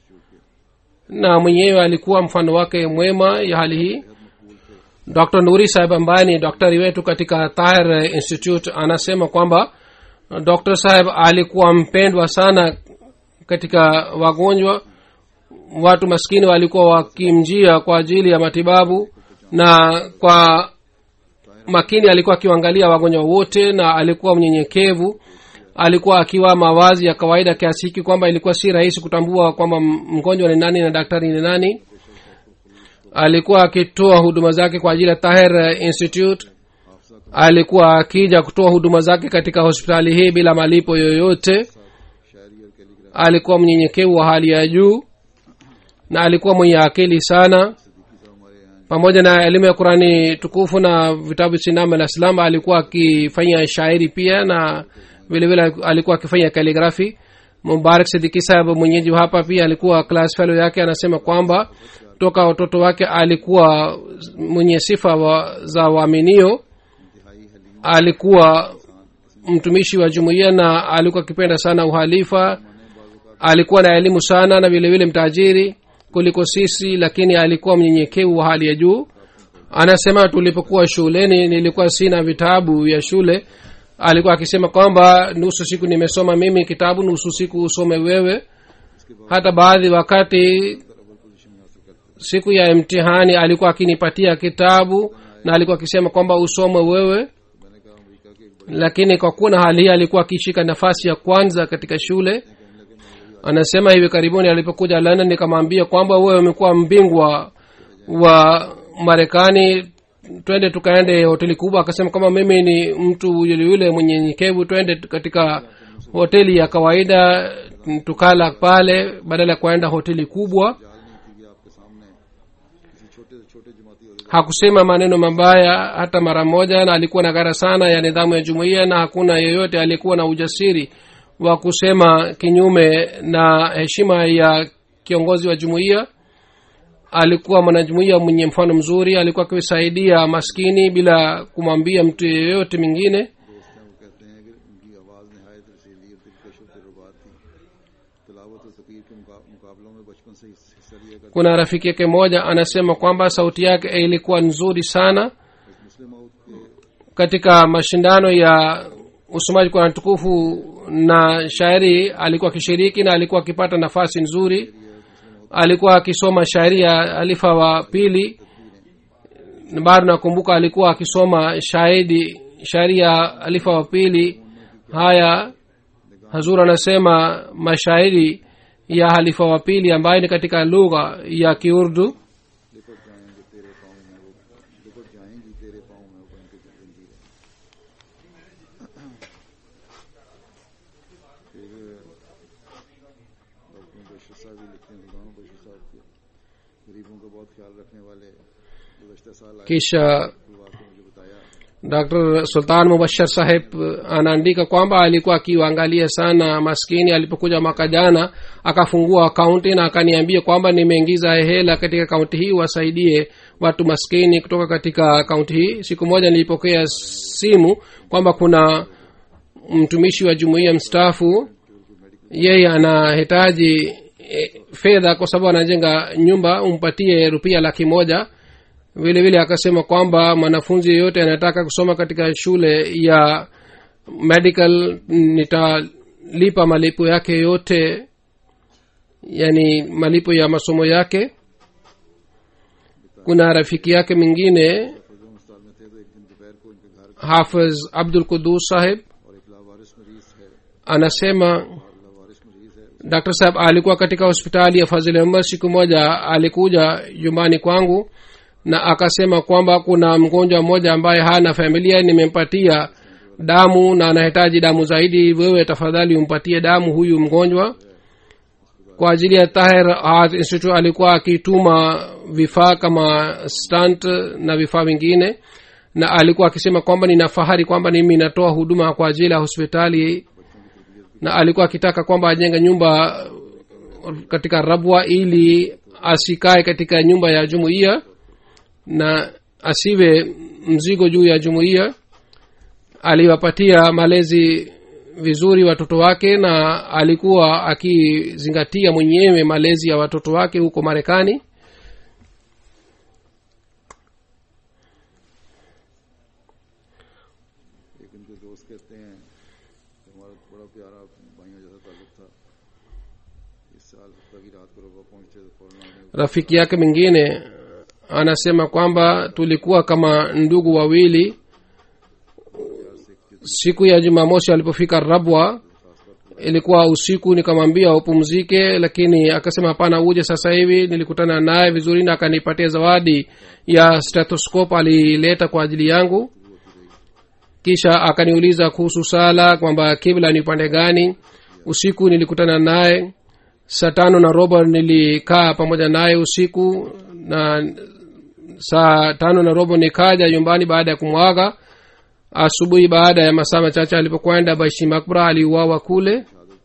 S3: na mwenyewe alikuwa mfano wake mwema ya hali hii dr nuri saheb ambaye ni daktari wetu katika tahir institute anasema kwamba dr saheb alikuwa mpendwa sana katika wagonjwa watu maskini walikuwa wakimjia kwa ajili ya matibabu na kwa makini alikuwa akiwaangalia wagonjwa wote na alikuwa mnyenyekevu alikuwa akiwa mawazi ya kawaida kiasi hiki kwamba ilikuwa si rahisi kutambua kwamba m- mgonjwa ni nani na daktari ni nani alikuwa akitoa huduma zake kwa ajili ya tahir institute alikuwa akija kutoa huduma zake katika hospitali hii bila malipo yoyote
S1: शायरी और calligraphy
S3: alikuwa mnyenyekevu wa hali ya juu na alikuwa mwenye akili sana
S1: साहब हमारे यहाँ
S3: pamoja na elimu ya qurani tukufu na vitabu sinama la islam alikuwa akifanya shairi pia na vile vile alikuwa akifanya kaligrafi mubarak sidiki sahab mwenyeji wa hapa pia alikuwa class fellow yake anasema kwamba toka watoto wake alikuwa mwenye sifa wa, za waaminio
S1: इंतहाई haleem
S3: alikuwa mtumishi wa jumuiya na alikuwa akipenda sana uhalifa alikuwa na elimu sana na vile vile mtajiri kuliko sisi lakini alikuwa mnyenyekevu wa hali ya juu anasema tulipokuwa shuleni nilikuwa sina vitabu vya shule alikuwa akisema kwamba nusu siku nimesoma mimi kitabu nusu siku usome wewe hata baadhi wakati siku ya mtihani alikuwa akinipatia kitabu na alikuwa akisema kwamba usome wewe
S1: मैंने कहा अमेरिका के एक बड़े
S3: lakini kwa kuwa na hali hii alikuwa akishika nafasi ya kwanza katika shule anasema hivi karibuni alipokuja london nikamwambia kwamba wewe umekuwa mbingwa wa marekani twende tukaende hoteli kubwa akasema kwamba mimi ni mtu yule yule mwenye nyekevu twende katika hoteli ya kawaida tukala pale badala ya kuenda hoteli kubwa
S1: जाल नहीं थी कि आपके सामने किसी छोटे से छोटे जमाती और
S3: hakusema maneno mabaya hata mara moja na alikuwa na gara sana ya nidhamu ya jumuiya na hakuna yeyote aliyekuwa na ujasiri wa kusema kinyume na heshima ya kiongozi wa jumuiya alikuwa mwanajumuiya mwenye mfano mzuri alikuwa akisaidia maskini bila kumwambia mtu yeyote mwingine
S1: दोस्त हैं वो कहते हैं कि उनकी आवाज़ नहायत रसीली और दिलकश और दिलरुबा थी तिलावत और तकीर के मुका- मुकाबलों में बचपन से हिस्सा हिस्सा लिया करते
S3: kuna rafiki yake moja anasema kwamba sauti yake ilikuwa nzuri sana
S1: मुस्लिम मऊद के
S3: katika mashindano ya usomaji kwa tukufu na shairi alikuwa akishiriki na alikuwa akipata nafasi nzuri alikuwa akisoma shairi ya alifa wa pili Na bado nakumbuka alikuwa akisoma shahidi shairi ya alifa wa pili haya hazur anasema mashairi ya halifa wa pili ambayo ni katika lugha ya kiurdu
S1: लिपट जाएंगे तेरे पाँव में वो लिपट जाएंगी तेरे पाँव में वो बन के जंजीरें फिर डॉक्टर बशीर साहब भी लिखते हैं खुदाम बशीर साहब के गरीबों का बहुत ख्याल रखने वाले गुजशत साल आए
S3: kisha
S1: हुआ तो मुझे बताया
S3: dr sultan mubashir saheb anaandika kwamba alikuwa akiwaangalia sana maskini alipokuja mwaka jana akafungua akaunti na akaniambia kwamba nimeingiza hela katika akaunti hii wasaidie watu maskini kutoka katika akaunti hii siku moja nilipokea simu kwamba kuna mtumishi wa jumuiya mstaafu yeye anahitaji e, fedha kwa sababu anajenga nyumba umpatie rupia laki moja vile vile akasema kwamba mwanafunzi yeyote anataka kusoma katika shule ya medical nitalipa malipo yake yote yani malipo ya masomo yake kuna rafiki yake mwingine
S1: फजल उस्ताद में थे तो एक दिन दोपहर को इनके घर
S3: hafiz abdul kudus saheb
S1: और एक लावारिस मरीज है
S3: anasema
S1: लावारिस मरीज है
S3: dr saheb alikuwa katika hospitali ya fazili umar siku moja alikuja nyumbani kwangu na akasema kwamba kuna mgonjwa mmoja ambaye hana familia nimempatia damu na anahitaji damu zaidi wewe tafadhali umpatie damu huyu mgonjwa kwa ajili ya tahir Heart institute alikuwa akituma vifaa kama stunt na vifaa vingine na alikuwa akisema kwamba nina fahari kwamba mimi natoa huduma kwa ajili ya hospitali na alikuwa akitaka kwamba ajenge nyumba katika rabwa ili asikae katika nyumba ya jumuiya na asiwe mzigo juu ya jumuiya aliwapatia malezi vizuri watoto wake na alikuwa akizingatia mwenyewe malezi ya watoto wake huko marekani
S1: एक इनके दोस्त कहते हैं कि हमारा बड़ा प्यारा भाइयों जैसा ताल्लुक था इस साल हफ्ता की रात को रबा पहुंचे तो फौरन आने
S3: rafiki yake mwingine anasema kwamba tulikuwa kama ndugu wawili siku ya jumamosi alipofika rabwa ilikuwa usiku nikamwambia upumzike lakini akasema hapana uje sasa hivi nilikutana naye vizuri na akanipatia zawadi ya stethoscope alileta kwa ajili yangu kisha akaniuliza kuhusu sala kwamba kibla ni upande gani usiku nilikutana naye saa tano na robo nilikaa pamoja naye usiku na saa tano na robo nikaja nyumbani baada ya kumwaga asubuhi baada ya masaa machache alipokwenda baishi makbra aliuawa kule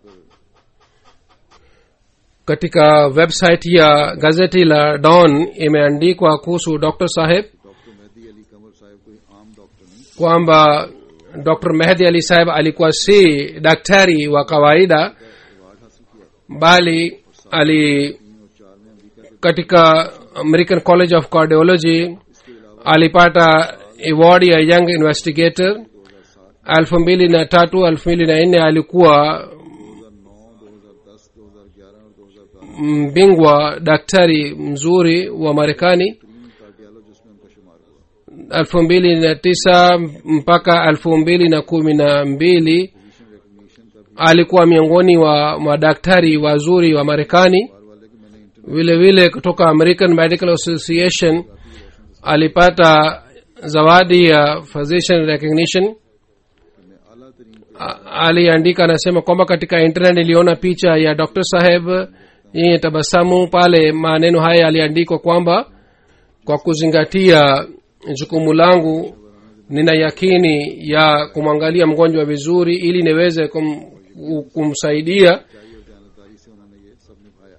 S3: katika website ya gazeti la don imeandikwa kuhusu dr saheb
S1: doctor Mehdi Ali Qamar Sahab कोई आम डॉक्टर नहीं
S3: kwamba dr mehdi ali saheb alikuwa si daktari wa kawaida
S1: award हासिल किया
S3: bali ali
S1: तीन और चार में अमेरिका के
S3: katika american college of cardiology alipata award ya young investigator elfu mbili na tatu elfu mbili na nne alikuwa
S1: 2009 2010 2011 और 2012
S3: mbingwa daktari mzuri wa marekani
S1: तीन cardiologist में उनका शुमार हुआ
S3: elfu mbili na tisa mpaka elfu mbili na kumi na mbili
S1: position recognition का भी
S3: alikuwa miongoni wa madaktari wazuri wa marekani
S1: बार वाले कि मैंने inter
S3: vile vile kutoka american medical association alipata zawadi ya physician recognition
S1: में आला तरीन
S3: A- aliandika anasema kwamba katika internet niliona picha ya dr saheb yenye tabasamu pale maneno haya yaliandikwa kwamba kwa kuzingatia jukumu langu nina yakini ya kumwangalia mgonjwa vizuri ili niweze kum, kumsaidia
S1: चाहिए और जानदारी से उन्होंने ये सब निभाया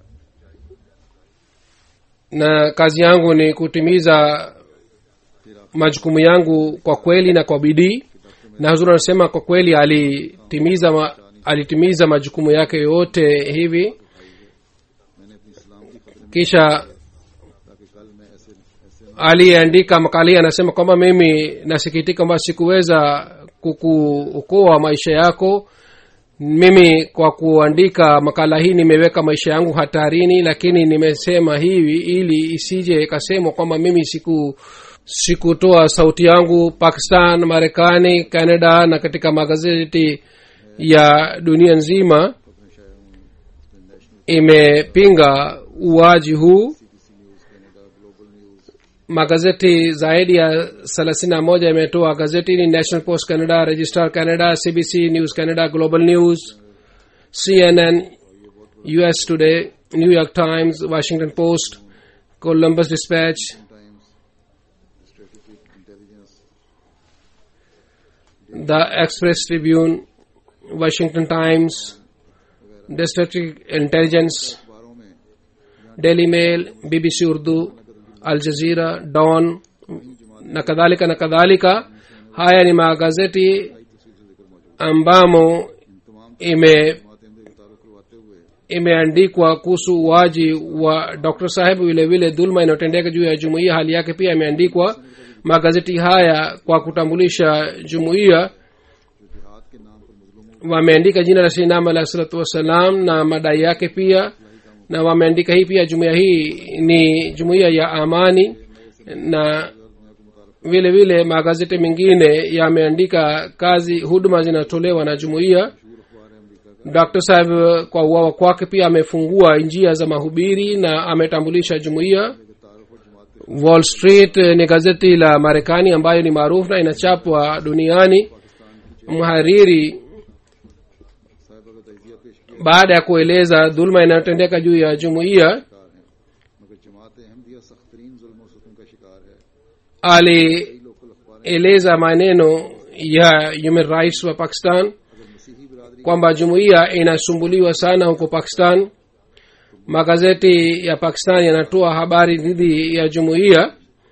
S3: na kazi yangu ni kutimiza majukumu yangu kwa kweli na kwa bidii na huzuri anasema kwa kweli alitimiza ma, alitimiza majukumu yake yote hivi
S1: मैंने अपनी इस्लाम की खतर
S3: kisha
S1: ताकि कल मैं ऐसे ऐसे
S3: aliyeandika makala hii anasema kwamba mimi nasikitika kwamba sikuweza kukuokoa maisha yako mimi kwa kuandika makala hii nimeweka maisha yangu hatarini lakini nimesema hivi ili isije ikasemwa kwamba mimi siku sikutoa sauti yangu pakistan marekani canada na katika magazeti ya dunia nzima
S1: अपने शायर national
S3: imepinga uwaji huu
S1: CBC news Canada global news
S3: magazeti zaidi ya thelathini na moja imetoa gazeti ni national post canada register canada cbc news canada global news cnn us today new york times washington post columbus dispatch
S1: Times strategic intelligence
S3: the express tribune washington times district intelligence
S1: अखबारों में
S3: daily mail bbc urdu al jazeera dawn na kadhalika na kadhalika haya ni magazeti ambamo
S1: इन तमाम
S3: ime
S1: बातें में तारुफ करवाते हुए
S3: imeandikwa kuhusu uwaji wa dr saheb vile vile dhulma inayotendeka juu ya jumuiya hali yake pia imeandikwa magazeti haya kwa kutambulisha jumuiya
S1: जिहाद के नाम पर मुजलुमों
S3: wameandika jina la sinam alahi salatu wassalam na madai yake pia na wameandika hii pia jumuiya hii ni jumuiya ya amani na vile vile magazeti mengine yameandika kazi huduma zinatolewa na jumuiya dr saheb kwa uwawa kwake pia amefungua njia za mahubiri na ametambulisha jumuiya wall street eh, ni gazeti la marekani ambayo ni maarufu na inachapwa duniani mhariri
S1: साहिबा का तजिया पेश किया
S3: baada ya kueleza dhulma inayotendeka juu ya jumuiya
S1: शिकार है मगर जमात अहमदिया सख्त तरीन जुल्म और सुतम का शिकार है
S3: alieleza
S1: लोकल अखबार
S3: maneno ya human rights wa pakistan
S1: अगर मसीही बिरादरी
S3: kwamba jumuiya inasumbuliwa sana huko pakistan magazeti ya pakistan yanatoa habari dhidi ya jumuiya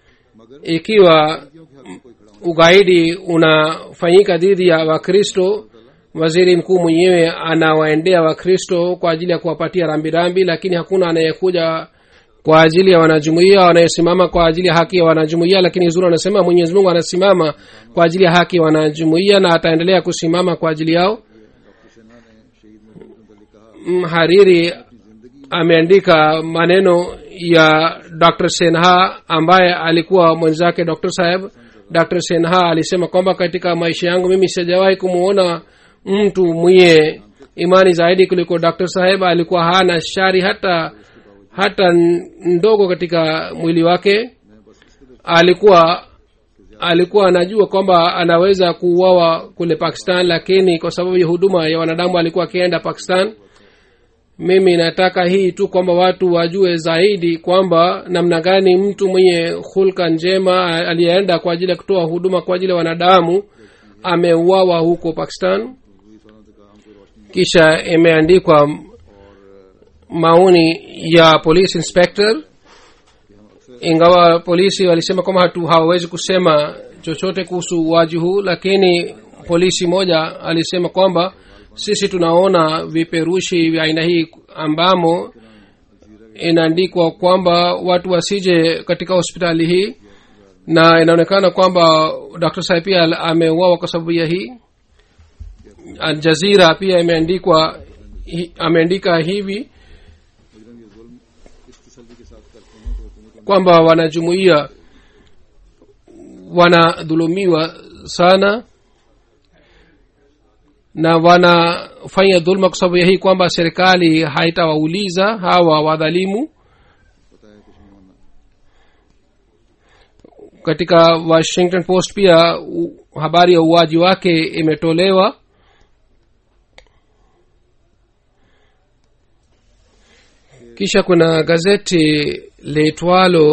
S3: ikiwa
S1: की हक में कोई खड़ा
S3: ugaidi unafanyika dhidi ya wakristo waziri mkuu mwenyewe anawaendea wakristo kwa ajili ya kuwapatia rambirambi lakini hakuna anayekuja kwa ajili ya wanajumuia wanayesimama kwa ajili ya haki ya wanajumuia lakini zuri anasema mwenyezi mungu anasimama kwa ajili ya haki ya wanajumuia na ataendelea kusimama kwa ajili yao
S1: doctor Sinha ने शहीद महबूब मुतलिक कहा
S3: mhariri ameandika maneno ya dr senha ambaye alikuwa mwenzake dr saheb dr senha alisema kwamba katika maisha yangu mimi sijawahi kumwona mtu mwenye imani zaidi kuliko dr saheb alikuwa hana shari hata hata n- ndogo katika mwili wake alikuwa alikuwa anajua kwamba anaweza kuuawa kule pakistan lakini kwa sababu ya huduma ya wanadamu alikuwa akienda pakistan mimi nataka hii tu kwamba watu wajue zaidi kwamba namna gani mtu mwenye hulka njema aliyeenda kwa ajili ya kutoa huduma kwa ajili ya wanadamu ameuawa huko pakistan kisha imeandikwa maoni ya police inspector ingawa polisi walisema kwamba hatu hawawezi kusema chochote kuhusu uwaji huu lakini polisi moja alisema kwamba sisi tunaona viperushi vya aina hii ambamo inaandikwa kwamba watu wasije katika hospitali hii na inaonekana kwamba dr sai pia ameuawa kwa sababu ya hii aljazira pia imeandikwa hi- ameandika hivi kwamba wanajumuia wanadhulumiwa sana na wanafanya dhulma kwa sababu ya hii kwamba serikali haitawauliza hawa wadhalimu katika washington post pia u, habari ya uwaji wake imetolewa kisha kuna gazeti liitwalo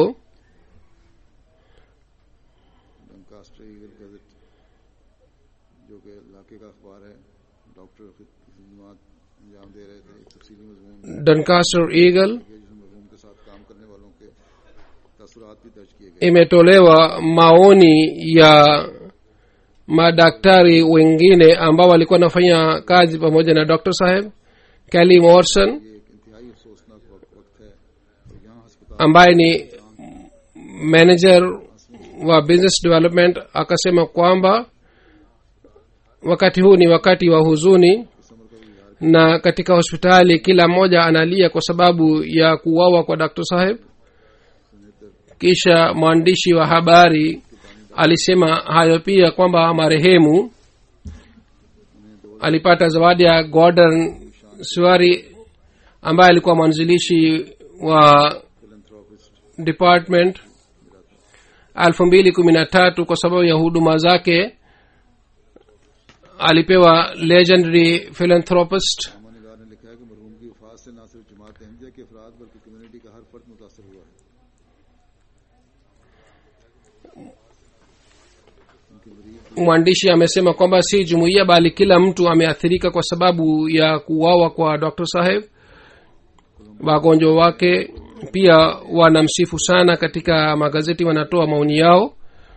S1: Doncaster Eagle Gazette जो कि इलाके का अखबार है डॉक्टर खिदमत अंजाम दे रहे थे एक तफसीली मजमून
S3: doncaster eagle
S1: के जिस मजमून के साथ काम करने वालों के तसरात भी दर्ज किए गए
S3: imetolewa maoni ya madaktari wengine ambao walikuwa wanafanya kazi pamoja na dr saheb kelly morrison
S1: ये एक इंतहाई अफसोसनाक वक्त वक्त है और यहाँ अस्पताल
S3: ambaye ni manager wa business development akasema kwamba wakati huu ni wakati wa huzuni na katika hospitali kila mmoja analia kwa sababu ya kuuawa kwa dr saheb kisha mwandishi wa habari alisema hayo pia kwamba marehemu alipata zawadi ya gordon swari ambaye alikuwa mwanzilishi wa department elfu mbili kumi na tatu kwa sababu ya huduma zake alipewa legendary philanthropist
S1: निगार ने लिखा है कि मरहूम की वफात से न सिर्फ जमात अहमदिया के अफराद बल्कि कम्युनिटी का हर फर्द मुतासर हुआ है
S3: mwandishi amesema kwamba si jumuiya bali kila mtu ameathirika kwa sababu ya kuuawa kwa dr saheb wagonjwa wake pia wanamsifu sana katika magazeti wanatoa maoni yao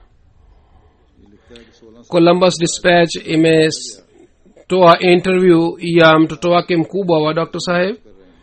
S3: columbus dispatch imetoa interview ya mtoto wake mkubwa wa dr saheb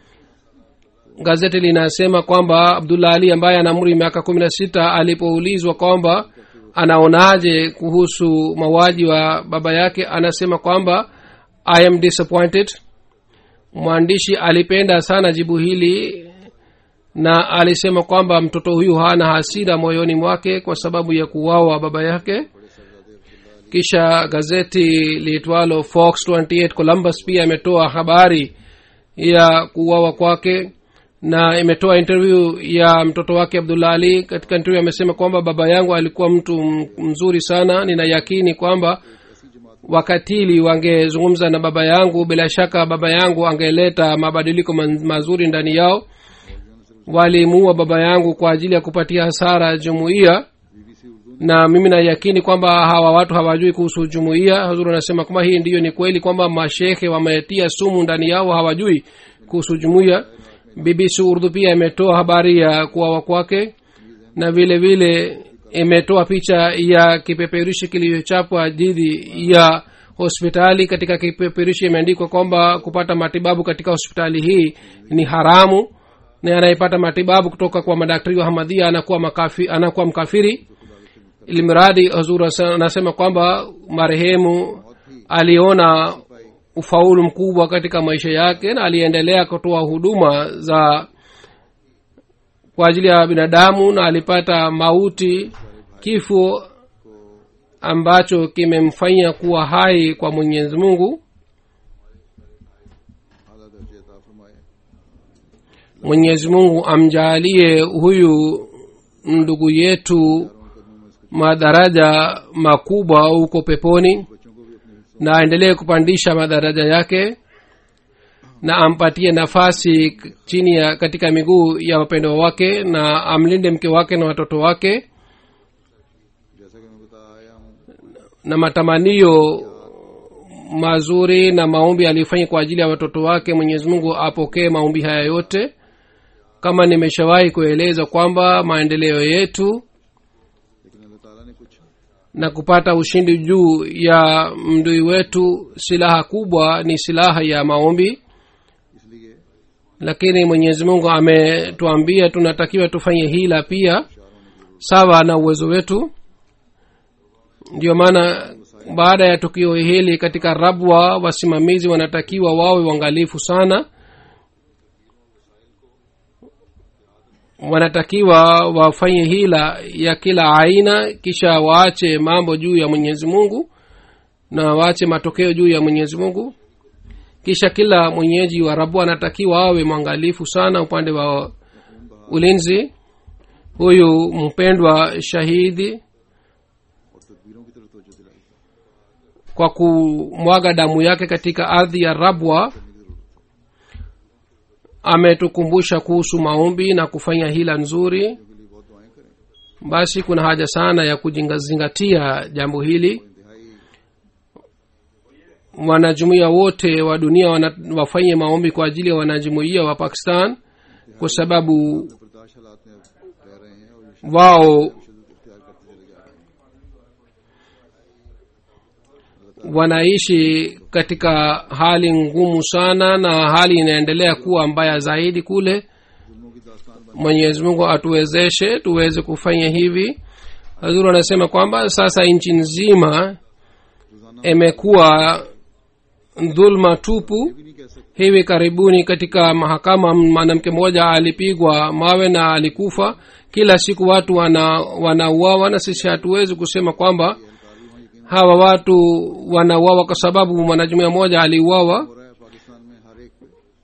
S3: gazeti linasema kwamba abdullah ali ambaye ana umri miaka kumi na sita alipoulizwa kwamba anaonaje kuhusu mauaji wa baba yake anasema kwamba i am disappointed mwandishi alipenda sana jibu hili na alisema kwamba mtoto huyu hana hasira moyoni mwake kwa sababu ya kuwawa baba yake kisha gazeti liitwalo fox 28 columbus pia imetoa habari ya kuwawa kwake na imetoa interview ya mtoto wake abdullah ali katika interview amesema kwamba baba yangu alikuwa mtu m- mzuri sana nina yakini kwamba wakatili wangezungumza na baba yangu bila shaka baba yangu angeleta mabadiliko ma- mazuri ndani yao walimuua baba yangu kwa ajili ya kupatia hasara jumuiya na mimi nayakini kwamba hawa watu hawajui kuhusu jumuiya hazuru anasema kwamba hii ndiyo ni kweli kwamba mashekhe wametia sumu ndani yao hawajui kuhusu jumuiya bbc urdu pia imetoa habari ya kuwawa kwake na vile vile imetoa picha ya kipeperushi kilichochapwa dhidi ya hospitali katika kipeperushi imeandikwa kwamba kupata matibabu katika hospitali hii ni haramu na anayepata matibabu kutoka kwa madaktari wa hamadhia anakuwa, makafi, anakuwa mkafiri ilimradi hazur anasema kwamba marehemu aliona ufaulu mkubwa katika maisha yake na aliendelea kutoa huduma za kwa ajili ya binadamu na alipata mauti kifo ambacho kimemfanya kuwa hai kwa mwenyezi mungu
S1: आला दर्जे अता फरमाए
S3: mwenyezi mungu amjaalie huyu ndugu yetu madaraja makubwa huko peponi
S1: बच्चों को भी अपने हिस्सों
S3: na aendelee kupandisha madaraja yake na ampatie nafasi k- chini ya katika miguu ya wapendwa wake na amlinde mke wake na watoto wake
S1: जैसा कि मैं बता आया हूँ
S3: na matamanio mazuri na maombi aliyofanya kwa ajili ya watoto wake mwenyezi mungu apokee maombi haya yote kama nimeshawahi kueleza kwamba maendeleo yetu
S1: लेकिन अल्लाह ताला ने कुछ
S3: na kupata ushindi juu ya mdui wetu silaha kubwa ni silaha ya maombi
S1: इसलिए
S3: lakini mwenyezi mungu ametuambia tunatakiwa tufanye hila pia sawa na uwezo wetu ndio maana baada ya tukio hili katika rabwa wasimamizi wanatakiwa wawe uangalifu sana wanatakiwa wafanye hila ya kila aina kisha waache mambo juu ya mwenyezi mungu na waache matokeo juu ya mwenyezi mungu kisha kila mwenyeji wa rabu anatakiwa awe mwangalifu sana upande wa ulinzi huyu mpendwa shahidi
S1: और तदबीरों की तरफ तवज्जो दिलाई
S3: kwa kumwaga damu yake katika ardhi ya rabwa ametukumbusha kuhusu maombi na kufanya hila nzuri
S1: के लिए बहुत दुआएं करें
S3: basi kuna haja sana ya kuzingatia jambo hili
S1: इंतहाई
S3: wanajumuia wote wa dunia wana, wafanye maombi kwa ajili ya wanajumuia wa pakistan kwa sababu
S1: बर्दाश्त हालात में अब रह रहे हैं और ये
S3: wao
S1: शिद्दत इख्तियार करते चले जा रहे हैं
S3: wanaishi katika hali ngumu sana na hali inaendelea kuwa mbaya zaidi kule
S1: जुल्मों की दास्तान बन
S3: mwenyezi mungu atuwezeshe tuweze kufanya hivi hazuru anasema kwamba sasa nchi nzima imekuwa dhulma tupu
S1: भी नहीं कह सकते
S3: hivi karibuni katika mahakama mwanamke mmoja alipigwa mawe na alikufa kila siku watu wana wanauawa na sisi hatuwezi kusema kwamba hawa watu wanauawa kwa sababu mwanajumuia mmoja aliuawa
S1: हो रहा है पाकिस्तान में हर एक पे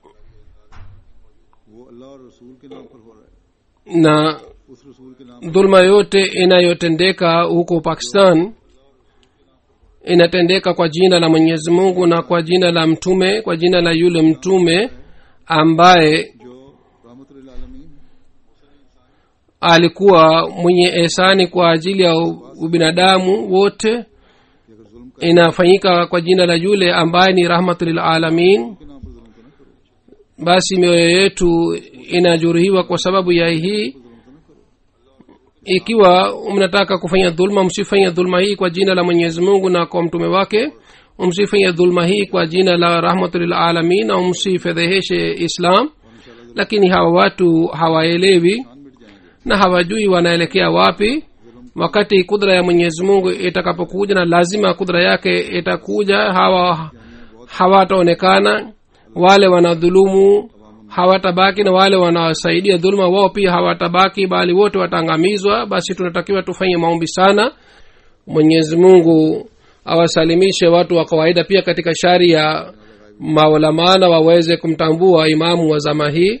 S1: वो अल्लाह और रसूल के नाम पर हो रहा है
S3: na
S1: उस रसूल के नाम
S3: dhulma yote inayotendeka huko pakistan inatendeka kwa jina la mwenyezi mungu na kwa jina la mtume kwa jina la yule mtume ambaye
S1: जो रहमतुल आलमीन
S3: alikuwa mwenye ehsani kwa ajili ya ubinadamu wote
S1: कि अगर जुल्म का
S3: inafanyika kwa jina la yule ambaye ni rahmatulilalamin
S1: के नाम पर जुल्म तो न करो
S3: basi mioyo yetu inajeruhiwa kwa sababu ya hii ikiwa mnataka kufanya dhulma msifanye dhulma hii kwa jina la mwenyezi mungu na kwa mtume wake msifanye dhulma hii kwa jina la rahmatulilalamin na msifedheheshe islam lakini hawa watu hawaelewi
S1: जान मिट जाएंगे
S3: na hawajui wanaelekea wapi wakati kudra ya mwenyezi mungu itakapokuja na lazima kudra yake itakuja hawa hawataonekana wale wanadhulumu hawatabaki na wale wanaosaidia dhuluma wao pia hawatabaki bali wote wataangamizwa basi tunatakiwa tufanye maombi sana mwenyezi mungu awasalimishe watu wa kawaida pia katika shari ya maulamana waweze kumtambua imamu wa zama hii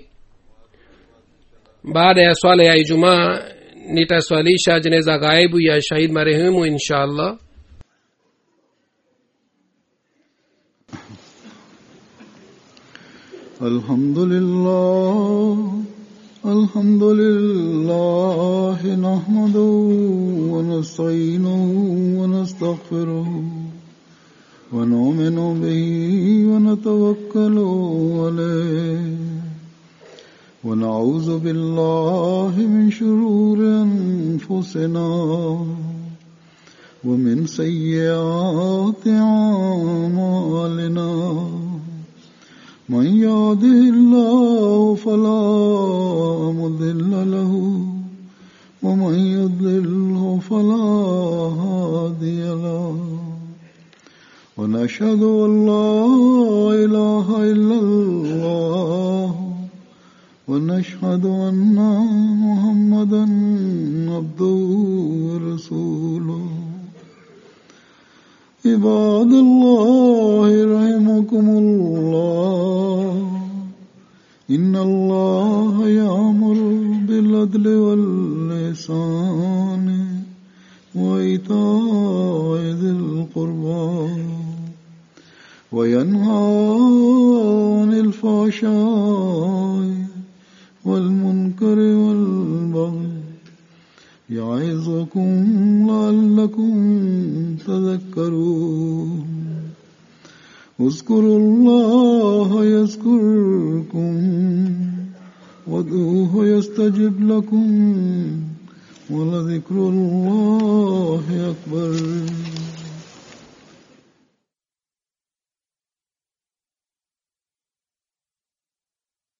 S3: baada ya swala ya ijumaa nitaswalisha jeneza ghaibu ya shahid marehemu insha allah
S1: الحمد لله الحمد لله نحمده ونستعينه ونستغفره ونؤمن به ونتوكل عليه ونعوذ بالله من شرور أنفسنا ومن سيئات أعمالنا من يهده الله فلا مضل له ومن يضلله فلا هادي له ونشهد أن لا إله إلا الله ونشهد أن محمدا عبده ورسوله عباد الله رحمكم الله إن الله يأمر بالعدل واللسان وإيتاء ذي القربى وينهى عن الفحشاء والمنكر والبغي يعظكم لعلكم تذكرون اذكروا الله يذكركم وادعوه يستجب لكم ولذكر الله أكبر